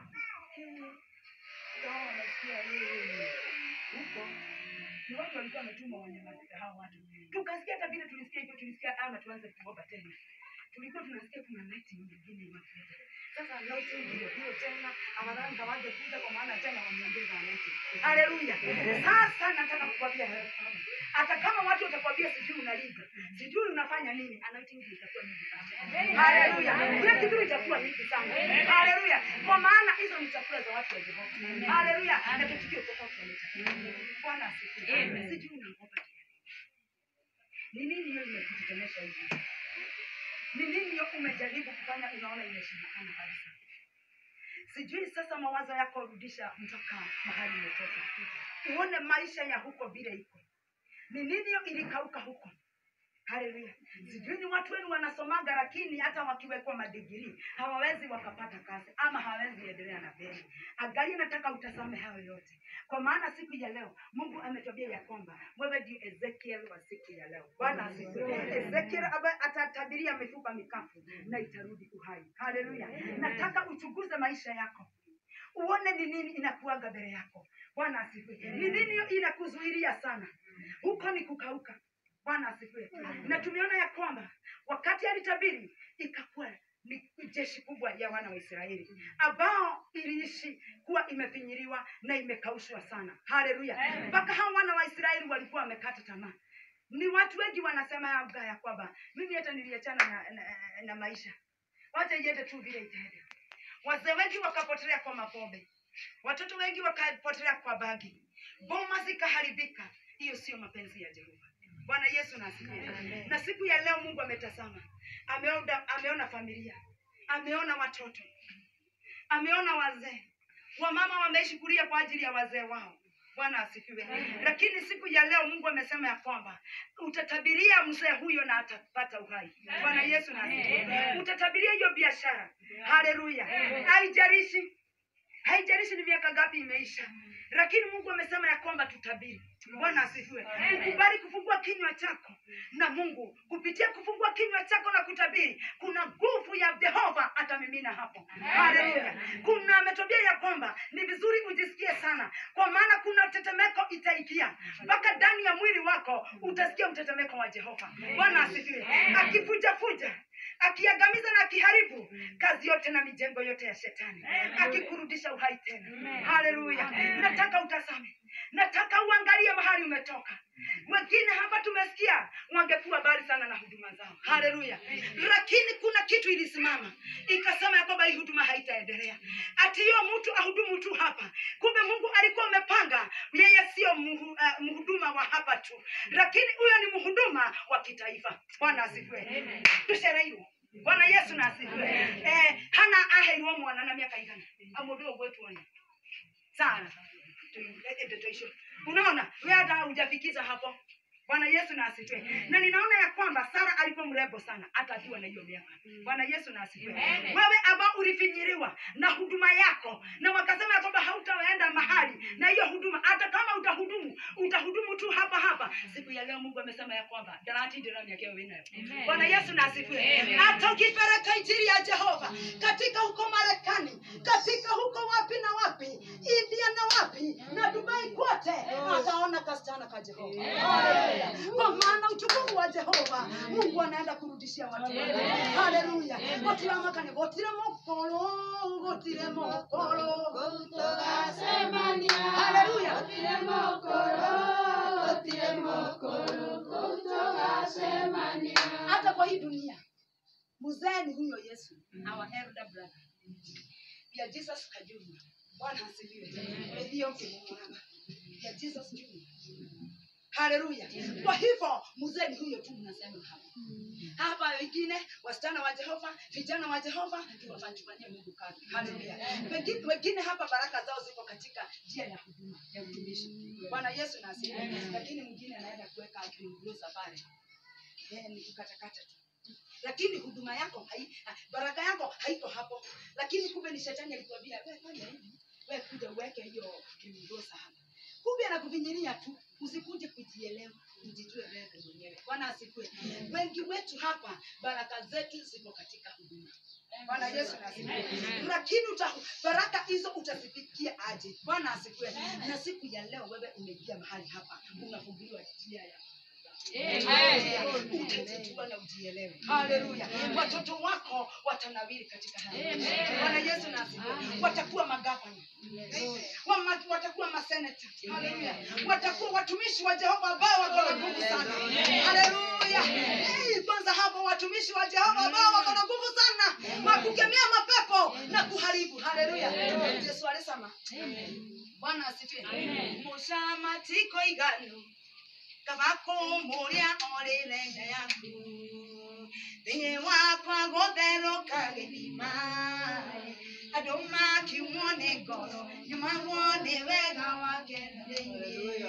Sawa, wanasikia yeye huko ni watu walikuwa wametuma wanyamazisha hao watu. Tukasikia hata vile tulisikia hivyo, tulisikia ama tuanze kuomba tena. Tulikuwa tunasikia kuna neti nyingine inakuja. Sasa neti ndio hiyo tena, afadhali kawaje kuja kwa maana tena wameongeza neti. Haleluya. Sasa nataka kukwambia hata kama watu watakwambia sijui unaliga, sijui unafanya nini, anointing ndio itakuwa mingi sana. Haleluya. Kile kitu itakuwa mingi sana. Haleluya. Kwa maana hizo ni chakula za watu wa Jehova. Haleluya. Na tutukio tofauti na Bwana asifiwe. Sijui unaogopa ni nini hiyo imekutetemesha hivi? Ni nini hiyo umejaribu kufanya unaona imeshindikana kabisa? Sijui sasa mawazo yako rudisha mpaka mahali umetoka, uone maisha ya huko vile iko. Ni nini hiyo ilikauka huko? haleluya sijui ni watu wenu wanasomaga lakini hata wakiwekwa madigiri hawawezi wakapata kazi ama hawawezi endelea na mbele angalia nataka utasame hayo yote kwa maana siku ya leo mungu ametwambia ya kwamba wewe ndio ezekiel wa siku ya leo bwana asifiwe ezekiel ambaye atatabiria mifupa mikafu na itarudi uhai haleluya nataka uchunguze maisha yako uone ni nini inakuaga mbele yako bwana asifiwe ni nini inakuzuilia sana huko ni kukauka bwana asifiwe na tumeona ya kwamba wakati alitabiri ikakuwa ni jeshi kubwa ya wana wa israeli ambao iliishi kuwa imefinyiriwa na imekaushwa sana haleluya mpaka hao wana wa israeli walikuwa wamekata tamaa ni watu wengi wanasema labda ya kwamba mimi hata niliachana na, na, na maisha wacha iende tu vile itaenda wazee wengi wakapotelea kwa mapombe watoto wengi wakapotelea kwa bangi boma zikaharibika hiyo sio mapenzi ya jehova bwana yesu na asifiwe na siku ya leo mungu ametazama ameona, ameona familia ameona watoto ameona wazee wamama wameishi kulia kwa ajili ya wazee wao bwana asifiwe lakini siku ya leo mungu amesema ya kwamba utatabiria mzee huyo na atapata uhai bwana yesu na asifiwe utatabiria hiyo biashara haleluya haijalishi haijalishi ni miaka ngapi imeisha lakini mungu amesema ya kwamba tutabiri bwana asifiwe ukubali kufungua kinywa chako na mungu kupitia kufungua kinywa chako na kutabiri kuna nguvu ya jehova atamimina hapo haleluya kuna ametwambia ya kwamba ni vizuri ujisikie sana kwa maana kuna tetemeko itaingia mpaka ndani ya mwili wako utasikia mtetemeko wa jehova bwana asifiwe akifujafuja akiangamiza na akiharibu kazi yote na mijengo yote ya shetani akikurudisha uhai tena haleluya nataka utazame nataka uangalie mahali umetoka wengine hapa tumesikia wangekuwa mbali sana na huduma zao haleluya lakini kuna kitu ilisimama ikasema ya kwamba hii huduma haitaendelea ati hiyo mtu ahudumu tu hapa kumbe mungu alikuwa amepanga yeye sio muhu- eh, mhuduma wa hapa tu lakini huyo ni mhuduma wa kitaifa bwana asifiwe tushereirwo bwana yesu na asifiwe eh, hana aheirwo mwana na miaka igana amundu ogwetuona sana ndotoisho unaona we hata hujafikiza hapo bwana yesu na asifiwe na ninaona ya kwamba sara alikuwa mrembo sana hata akiwa na hiyo miaka bwana yesu na asifiwe wewe ambao ulifinyiriwa na huduma yako na wakasema ya kwamba hautaenda mahali na hiyo huduma hata kama utahudumu utahudumu tu hapa hapa siku ya leo mungu amesema ya kwamba darati ndiramiakeo winayo bwana yesu na asifiwe hata ukipeleka injili ya jehova katika huko marekani katika huko wapi na wapi india na wapi na dubai kote ataona kasichana ka jehova Haleluya. kwa maana utukufu wa jehova mungu anaenda kurudishia watu wake. haleluya gotiramakane gotire mokolo gotire mokolo haleluya hata kwa hii dunia mzee ni huyo yesu our elder brother ya jesus kajuma bwana asifiwe ndio mkimwona ya jesus junior haleluya kwa hivyo mzee ni huyo tu mnasema hapa hapa wengine wasichana wa jehova vijana wa jehova tuwafanyifanyie mungu kazi haleluya wengine, wengine hapa baraka zao ziko katika njia ya huduma ya utumishi bwana yesu na asifiwe lakini mwingine anaenda kuweka akimgusa pale Eh, ni kukatakata tu lakini huduma yako hai, baraka yako haiko hapo lakini kumbe ni shetani alikuambia "We, fanya hivi we kuja uweke hiyo kimgosa hapa kumbe anakuvinyiria tu usikuje kujielewa ujijue wewe mwenyewe bwana asikue wengi wetu hapa baraka zetu ziko katika huduma bwana yesu na asifiwe lakini uta, baraka hizo utazifikia aje bwana asikue na siku ya leo wewe umeingia mahali hapa unafunguliwa njia ya utajijua na ujielewe haleluya watoto wako watanawiri katika haya bwana yesu na asifiwe watakuwa magavana Wama- watakuwa maseneta haleluya watakuwa watumishi wa jehova ambao wako na nguvu sana haleluya Eh, kwanza hapo watumishi wa jehova ambao wako na nguvu sana wa kukemea mapepo na kuharibu haleluya yesu alisema bwana asifiwe mushamatiko igano kavakumburia olilenge yaku thĩinĩ wakwa gũtherũka gĩthima andũ makiumwo nĩ ngoro nyumagwo nĩ wega wake thĩinĩ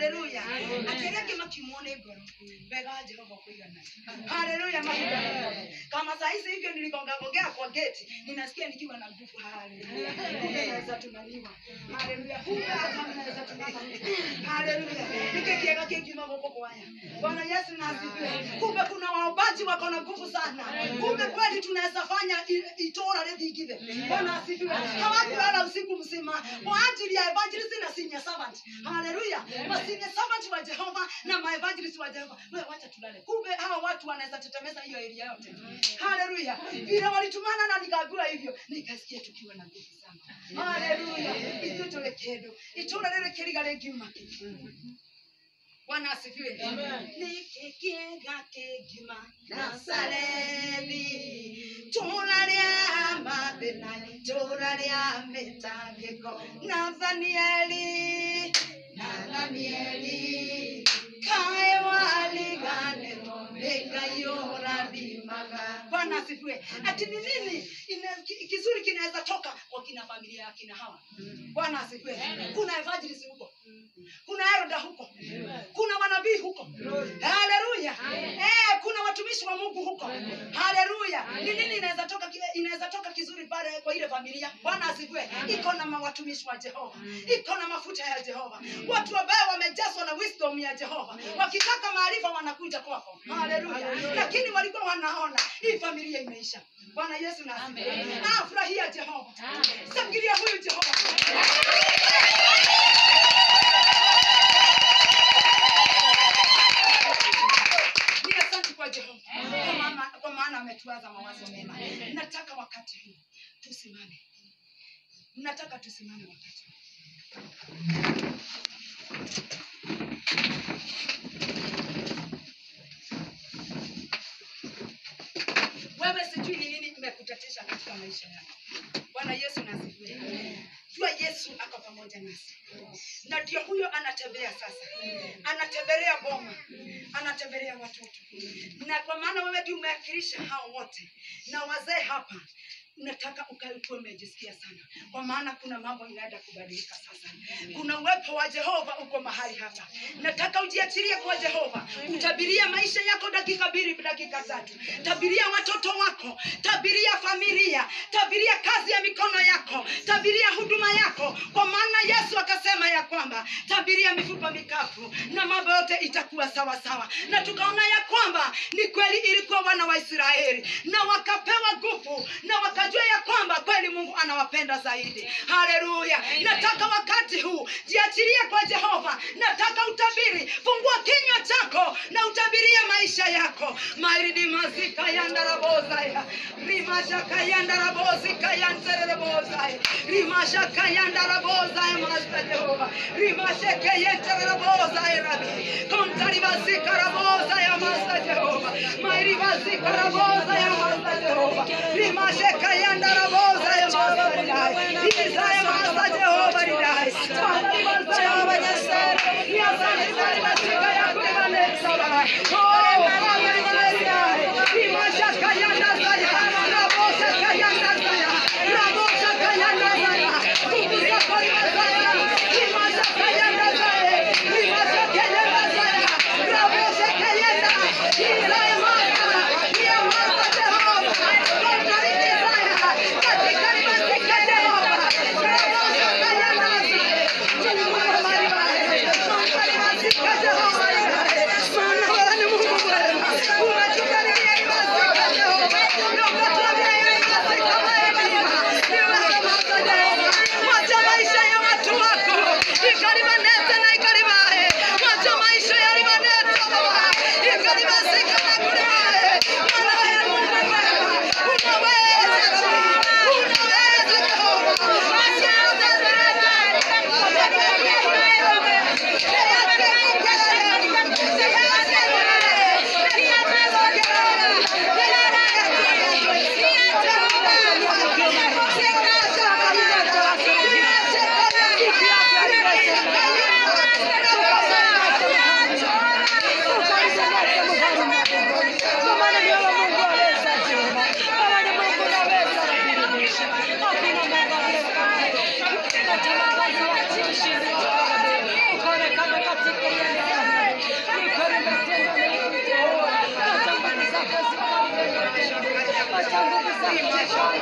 haleluya akĩrĩa kĩma kimuone ngoro mbega wa jehova kuigana haleluya mahiga kama saa hizi hivyo nilikongagongea kwa geti ninasikia nikiwa na nguvu haleluya kumbe naweza tunaniwa haleluya kumbe hata naweza tunaniwa haleluya nikikiega kingima gũkũ kwaya bwana yesu na asifiwe kumbe kuna waombaji wako na nguvu sana kumbe kweli tunaweza fanya i- itora rĩthingithe bwana asifiwe hawakulala usiku mzima kwa ajili ya evangelist na senior servant haleluya ma senior servant wa jehova na ma evangelist wa jehova wewe wacha tulale kumbe hao watu wanaweza tetemeza hiyo area yote haleluya vile walitumana na nikaambiwa hivyo nikasikia tukiwa na nguvu sana haleluya ithuĩ tũrĩ kĩndũ itũra rĩrĩ kĩriga rĩngiuma kĩ bwana asifiwe nĩkĩ kĩega kĩngiuma nazarethi tũra rĩa mathĩna tũra rĩa mĩtangĩko nathanieli nathanieli kae waliganĩrwo nĩ ngai ũrathimaga bwana asifiwe ati ni nini ina- ki- kizuri kinaweza toka kwa kina familia ya kina hawa bwana asifiwe kuna evangelist huko kuna eroda huko kuna manabii huko haleluya eh, kuna watumishi wa mungu huko haleluya ni nini inaweza toka ki- inaweza toka kizuri pale kwa ile familia bwana asifiwe iko na ma- watumishi wa jehova iko na mafuta ya jehova watu ambao wamejazwa na wisdom ya jehova wakitaka maarifa wanakuja kwako haleluya lakini walikuwa wanaona hii familia imeisha bwana yesu na asifiwe ah, furahia jehova sangilia huyu jehova ni asante kwa jehova kwa maana- kwa maana ametuaza mawazo mema nataka wakati huu tusimame nataka tusimame wakati huu wewe sijui ni nini imekutatisha katika maisha yako bwana yesu nasifiwe jua yesu ako pamoja nasi na ndio huyo anatembea sasa anatembelea boma anatembelea watoto na kwa maana wewe ndio umeakilisha hao wote na wazee hapa nataka ukae ukiwa umejisikia sana kwa maana kuna mambo inaenda kubadilika sasa kuna uwepo wa jehova uko mahali hapa nataka ujiachilie kwa jehova utabiria maisha yako dakika mbili dakika tatu tabiria watoto wako tabiria familia tabiria kazi ya mikono yako tabiria huduma yako kwa maana yesu akasema ya kwamba tabiria mifupa mikavu na mambo yote itakuwa sawa sawa na tukaona ya kwamba ni kweli ilikuwa wana wa israeli na wakapewa nguvu na wakajua ya kwamba kweli mungu anawapenda zaidi haleluya nataka wakati huu jiachilie kwa jehova nataka utabiri fungua kinywa chako na utabirie maisha yako mairidimazika yandarabozaya rimashaka yandarabozika yantererabozaya rimashaka yandarabozaya masta jehova rimasheke yentererabozaya rabi kontaribazika rabozaya masta jehova mairibazika rabozaya masta jehova rimasheka yandarabozaya masta ridai izaya masta jehova ridai Jehova Nyasaye, ni asante sana katika ya kulimaleza Baba. Oh, Baba nimalezai. Rimasha kayanda zaya, rabosa kayanda zaya, rabosa kayanda zaya. Nguvu zako rimazaya, rimasha kayanda zaya, rimasha kayanda zaya, rabosa kayanda. Izaya masa, ya masa Jehova. Kontariki zaya, katika rimazika Jehova. Rabosa kayanda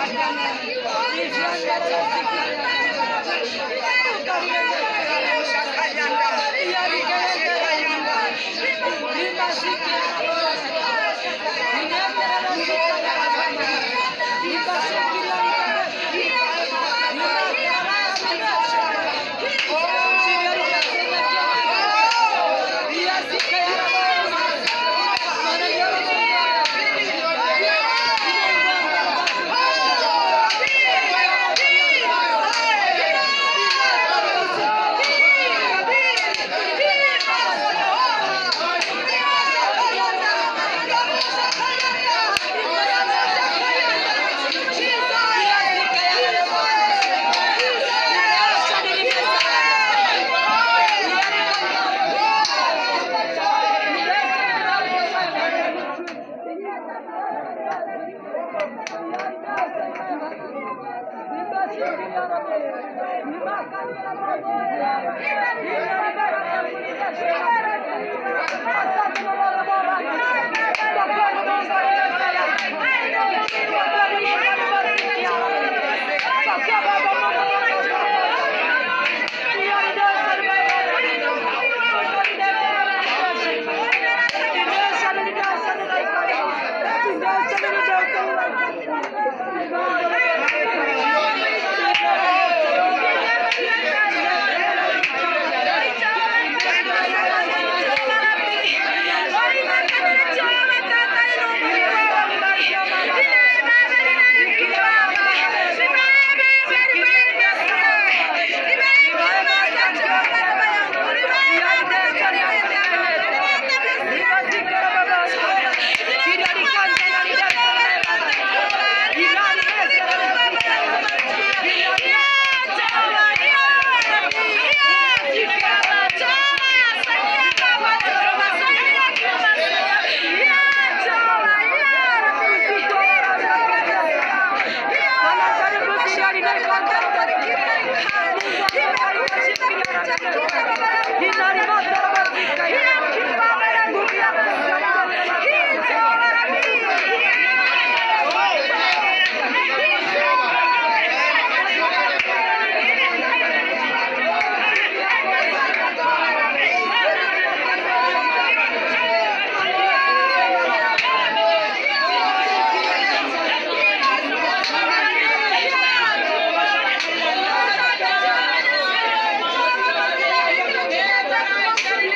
Yeah.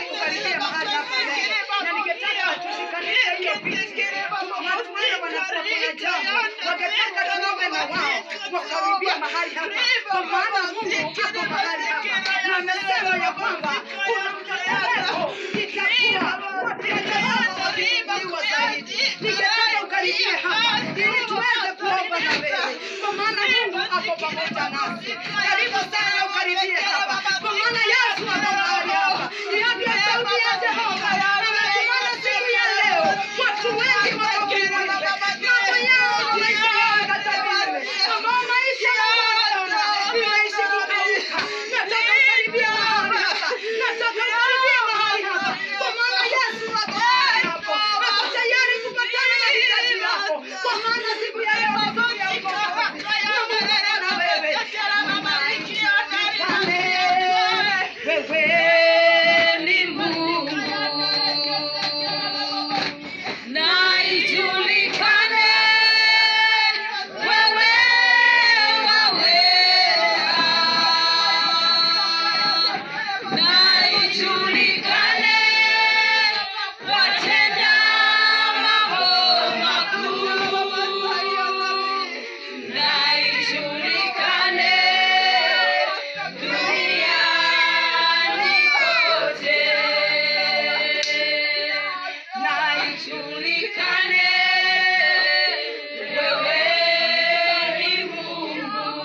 kukaribia mahali hapa leo. Na ningetaka tushikanishe hiyo picha. Kuna watu wale wanakuwa kuna jambo. Wangetaka tuombe na wao wakaribia mahali hapa. Kwa maana Mungu ako mahali hapa. Na amesema ya kwamba kuna mtetemeko itakuwa watetemeko wakiinuliwa zaidi. Ningetaka ukaribie hapa ili tuweze kuomba na wewe. Kwa maana Mungu ako pamoja nasi. Karibu sana ukaribie hapa. Kwa maana Yesu ako mahali hapa. Hiyo ndio sauti ya Jehova. Anatumana siku ya leo. Watu wengi wakafunguliwe. Mambo yao na maisha yao yakatabiriwe. Ambao maisha yao wanaona imeishi kugeuka. Nataka ukaribie mahali hapa. Nataka ukaribie mahali hapa. Kwa maana Yesu ako mahali hapo. Ako tayari kupatana na hitaji lako. Kwa maana siku ya leo ni siku ya ukombozi. Na Mungu ako na wewe. Wewe ni Mungu na ijulikane, wewe waweza, na ijulikane, watenda mambo makuu, na ijulikane duniani kote na ijulikane wewe ni Mungu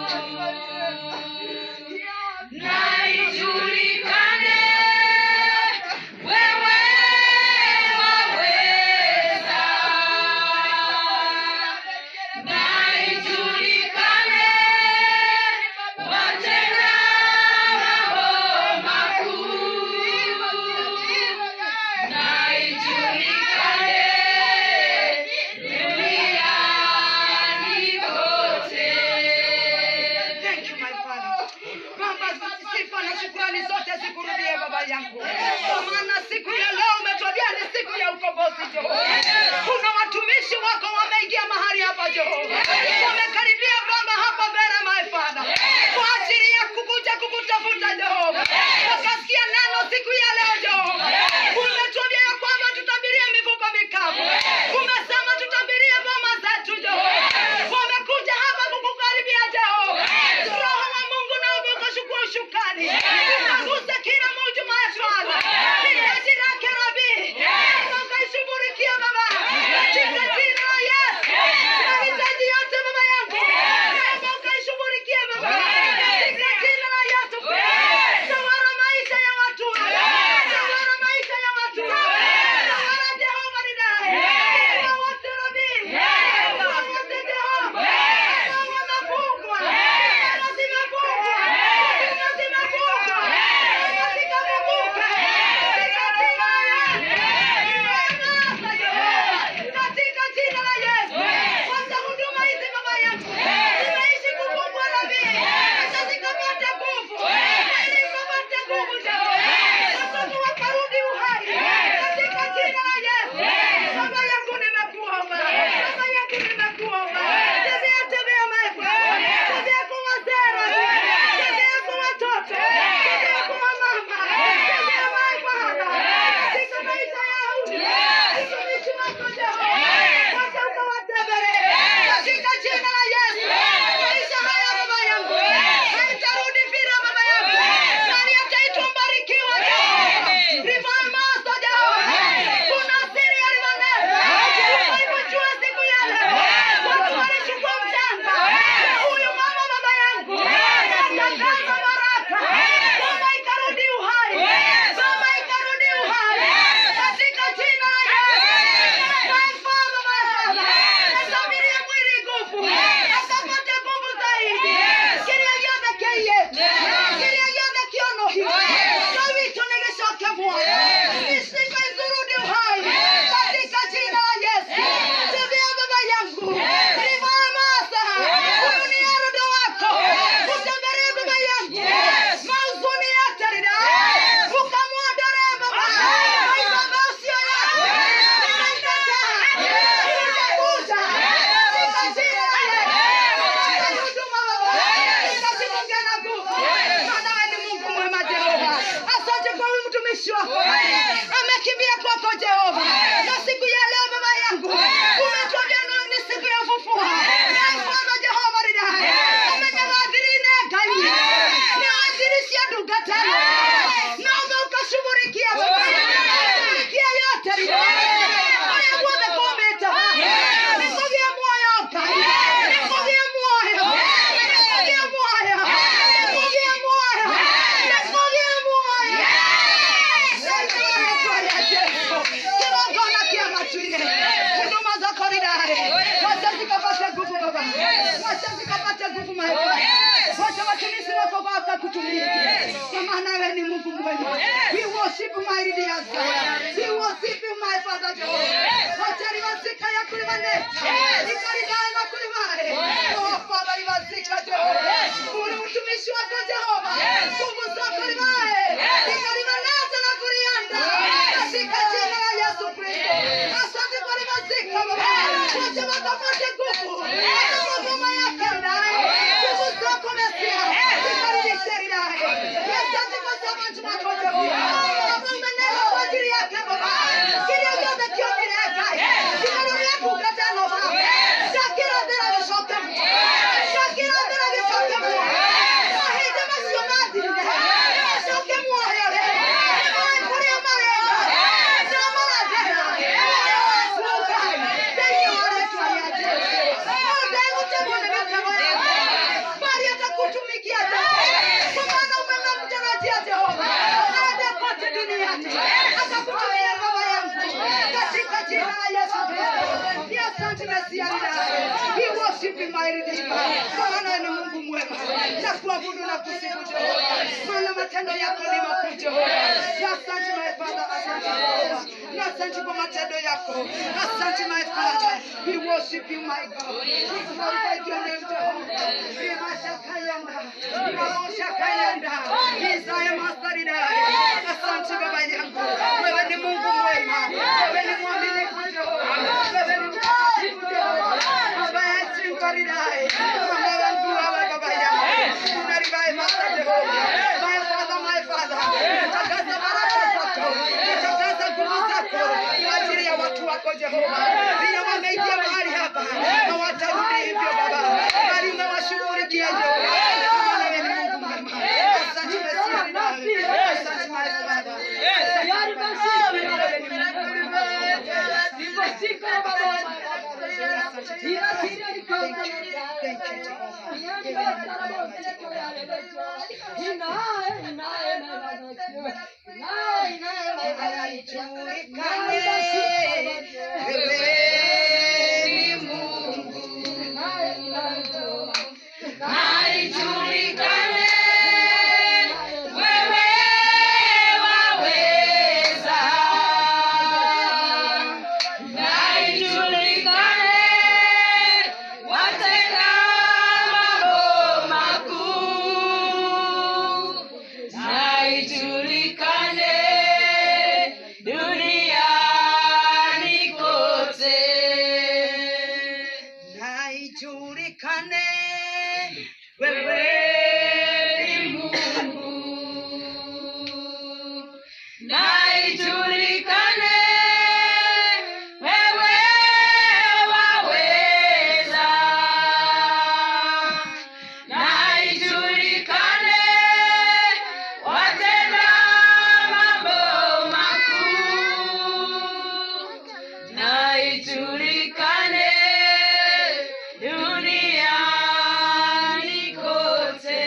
na ijulikane wewe waweza na ijulikane watenda mambo makuu na ijulikane duniani kote. Thank you, my Father. Baba, sifa na shukrani zote zikurudie baba yangu, kwa maana siku ya leo umetuambia ni siku ya ukombozi Jehova. Kuna watumishi wako wameingia mahali hapa Jehova, wamekaribia Baba hapa mbele my Father, kwa ajili ya kukuja kukutafuta Jehova, wakasikia neno siku ya leo Jehova. Umetuambia ya kwamba tutabirie mifupa mikavu, umesema tutabirie boma zetu Jehova. Wamekuja hapa kukukaribia Jehova, Roho wa Mungu na ukashukuru shukani, ukaguse kila mmoja my Father, hitaji lake Rabi, ukaishughulikia Baba, katika jina la Yesu, mahitaji yote Baba yangu, Baba ukaishughulikia Baba, katika jina la Yesu, tawala maisha ya watu, tawala maisha ya watu, tawala Jehova ni naye, wote Rabi, wote Jehova, wamefungwa, zimefungwa, zimefungwa kutumia kwa maana wewe ni mungu mwema we worship my leaders we worship you my father Jehovah hoteli wasika ya kulimane ikalidae na kulimane oh father iwasika Jehova uli mtumishi wako Jehova nguvu zako limae ikalimaneza na kulianda katika jina la Yesu Kristo asante kwa limazika baba wote wakapate nguvu mama yake ndaye nguvu zako Mesia ikarudishe ndaye asante kwa sababu wako Jehova Baba umenena kwa ajili yake baba kilio chote kiongeleka kinarudia kukatana baba shakira ndera vishoke mtu shakira ndera vishoke mtu mahindi masionati vishoke mwoyo le kuri malenga zamana tena suka tayari tuaje ndio utemone mitego bali atakutumikia kwa maana umemtarajia Jehova aende kote duniani akakutumia baba yangu katika jina la Yesu Kristo. Ni asante Mesia ninaye. We worship you my Redeemer. Kwa maana ni Mungu mwema na kuabudu na kusifu Jehova, maana matendo yako ni makuu Jehova. Ni asante my Father, asante Jehova, ni asante kwa matendo yako, asante my Father. We worship you my God. We glorify your name Jehova. We mashakayanda, we mamoshakayanda, Isaya masaridai. Asante baba yangu, wewe ni Mungu mwema, wewe ni mwaminifu Jehova, wewe ni mtakatifu Jehova. Baba yetu ngaridai, mama wangu wewe baba yangu, unaribai masa Jehova. My Father, my Father, natangaza baraka zako, natangaza nguvu zako kwa ajili ya watu wako Jehova, vile wameingia mahali hapa hawatarudi hivyo Baba, bali umewashughulikia Jehova, maana wewe ni Mungu mwema. Asante Mesia ninawe, asante my Father. Tayari basi, wewe ni Mungu mwema. Nimefika baba. Ila siri ni kwa Naijulikane wewe waweza, naijulikane watenda mambo makuu, naijulikane duniani kote. naijulikane Wewe ni Mungu, na ijulikane wewe waweza, na ijulikane watenda mambo makuu, na ijulikane duniani kote.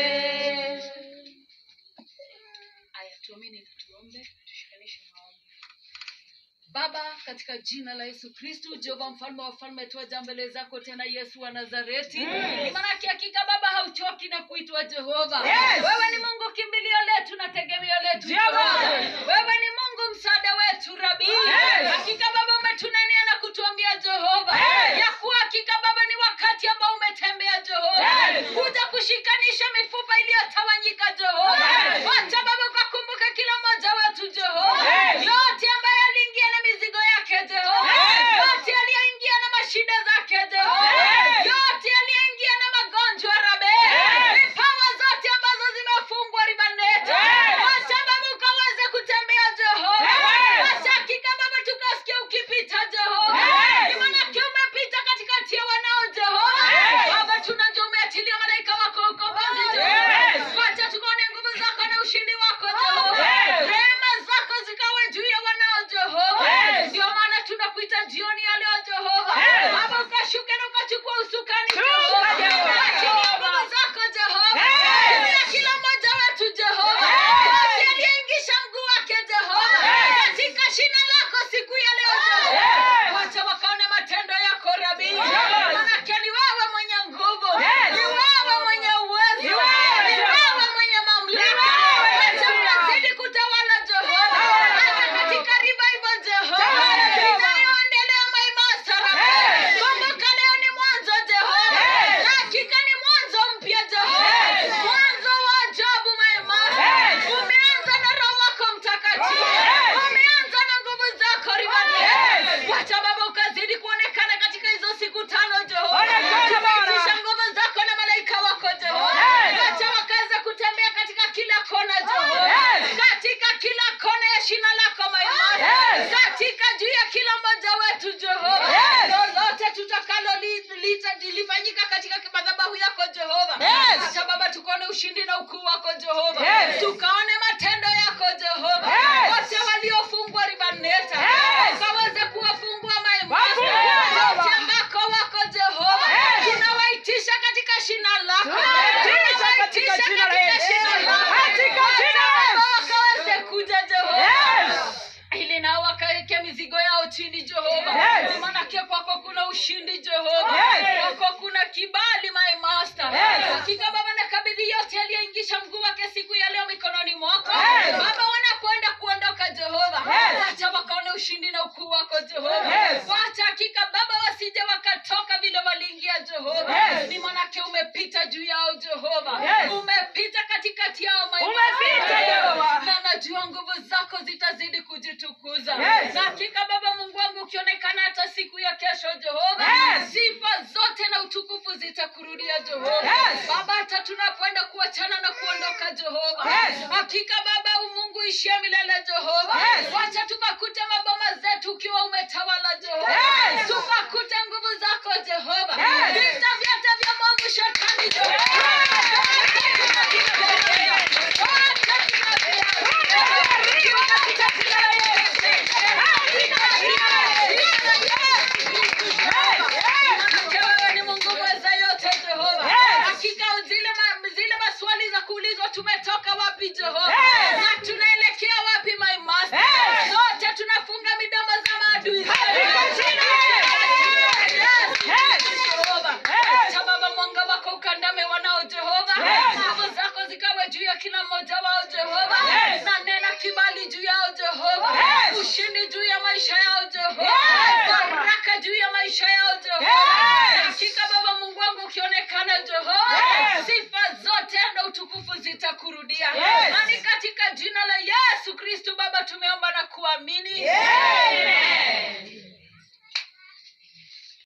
Aya, tuamini na tuombe, tushikanishe maombi. Baba, katika jina la Yesu Kristu, Jehova mfalme wa wafalme, twaja mbele zako tena, Yesu wa Nazareti. Ni maanake hakika Baba hauchoki na kuitwa Jehova. Wewe ni Mungu kimbilio letu na tegemeo letu Jehova. Wewe ni Mungu msaada wetu Rabi. Hakika Baba umetunenea na kutuambia Jehova ya kuwa hakika Baba ni wakati ambao umetembea Jehova kuja kushikanisha mifupa iliyotawanyika Jehova. Wacha Baba ukakumbuka kila mmoja wetu Jehova, yote ambaye aliingia na mizigo yake Jehova, yote aliyoingia na mashida zake Jehova, yote aliyeingia na magonjwa Rabe, vipawa zote ambazo zimefungwa ribanete, wacha Baba ukaweze kutembea Jehova, wacha hakika Baba tukasikia ukipita Jehova, ni maanake umepita katikati ya wanao Jehova. Baba tunajua umeachilia malaika wako ukombozi Jehova, wacha tukaone nguvu zako na ushindi wako Jehova, rehema zako zikawe juu ya wanao Jehova. Ndio maana tunakuita jioni ya leo Jehova, Baba ukashuke na ukachukua usukani Jehova, achilia nguvu zako Jehova, tumia kila mmoja wetu Jehova, yote aliyeingisha mguu wake Jehova, katika shina lako siku ya leo Jehova, wacha wakaone matendo yako Rabi, manake ni wewe mwenye nguvu, ni wewe mwenye uwezo, ni wewe mwenye ushindi na ukuu wako jehova Yes. tukaone matendo yako jehova Yes. wote waliofungwa ribaneta Yes. ukaweze kuwafungua maimasa Wafungwe, Baba. wote ambako wako jehova Yes. tunawaitisha katika shina lako Tunawaitisha katika jina la Yesu. shina lako Katika Wote jina la ambao Yesu. wakaweze kuja jehova Yes. ili nao wakaweke mizigo yao chini jehova Yes. manake kwako kuna ushindi jehova Yes. kwako kuna kibali my master Yes. hakika baba nakabidhi yote aliyeingisha mguu wake siku ya leo mikononi mwako Yes. baba wanapoenda kuondoka jehova Yes. wacha wakaone ushindi na ukuu wako jehova Yes. wacha hakika baba wasije wakatoka vile waliingia jehova Yes. ni manake umepita juu yao jehova Yes. umepita katikati yao my Umepita, master. Jehova. na najua nguvu zako zitazidi kujitukuza Yes. na hakika baba mungu wangu ukionekana hata siku ya kesho jehova Yes. sifa zote na utukufu zitakurudia jehova Yes. baba hata tunapoenda kuachana na kuondoka jehova Yes. hakika baba umungu ishie milele jehova Yes. wacha tukakute maboma zetu ukiwa umetawala jehova Yes. tukakute nguvu zako jehova Yes. vita vyote vya mwovu shetani jehova wewe ni mungu mweza yote jehova Yes. hakika zile, ma, zile maswali za kuulizwa tumetoka wapi jehova Yes. na tunaelekea wapi my master Yes. zote tunafunga midomo za maadui zetu. Katika jina la Yesu. Yes. Yes. Jehova. Yes. Acha baba mwanga wako ukandame wanao jehova Yes. nguvu zako zikawe juu ya kila mmoja wao jehova Yes. na nena kibali juu yao jehova Yes. ushindi juu ya maisha yao jehova Yes. baraka juu ya maisha yao jehova Yes. hakika baba mungu wangu ukionekana jehova Yes. sifa zote na utukufu zitakurudia Yes. na ni katika jina la yesu kristu baba tumeomba na kuamini Yes.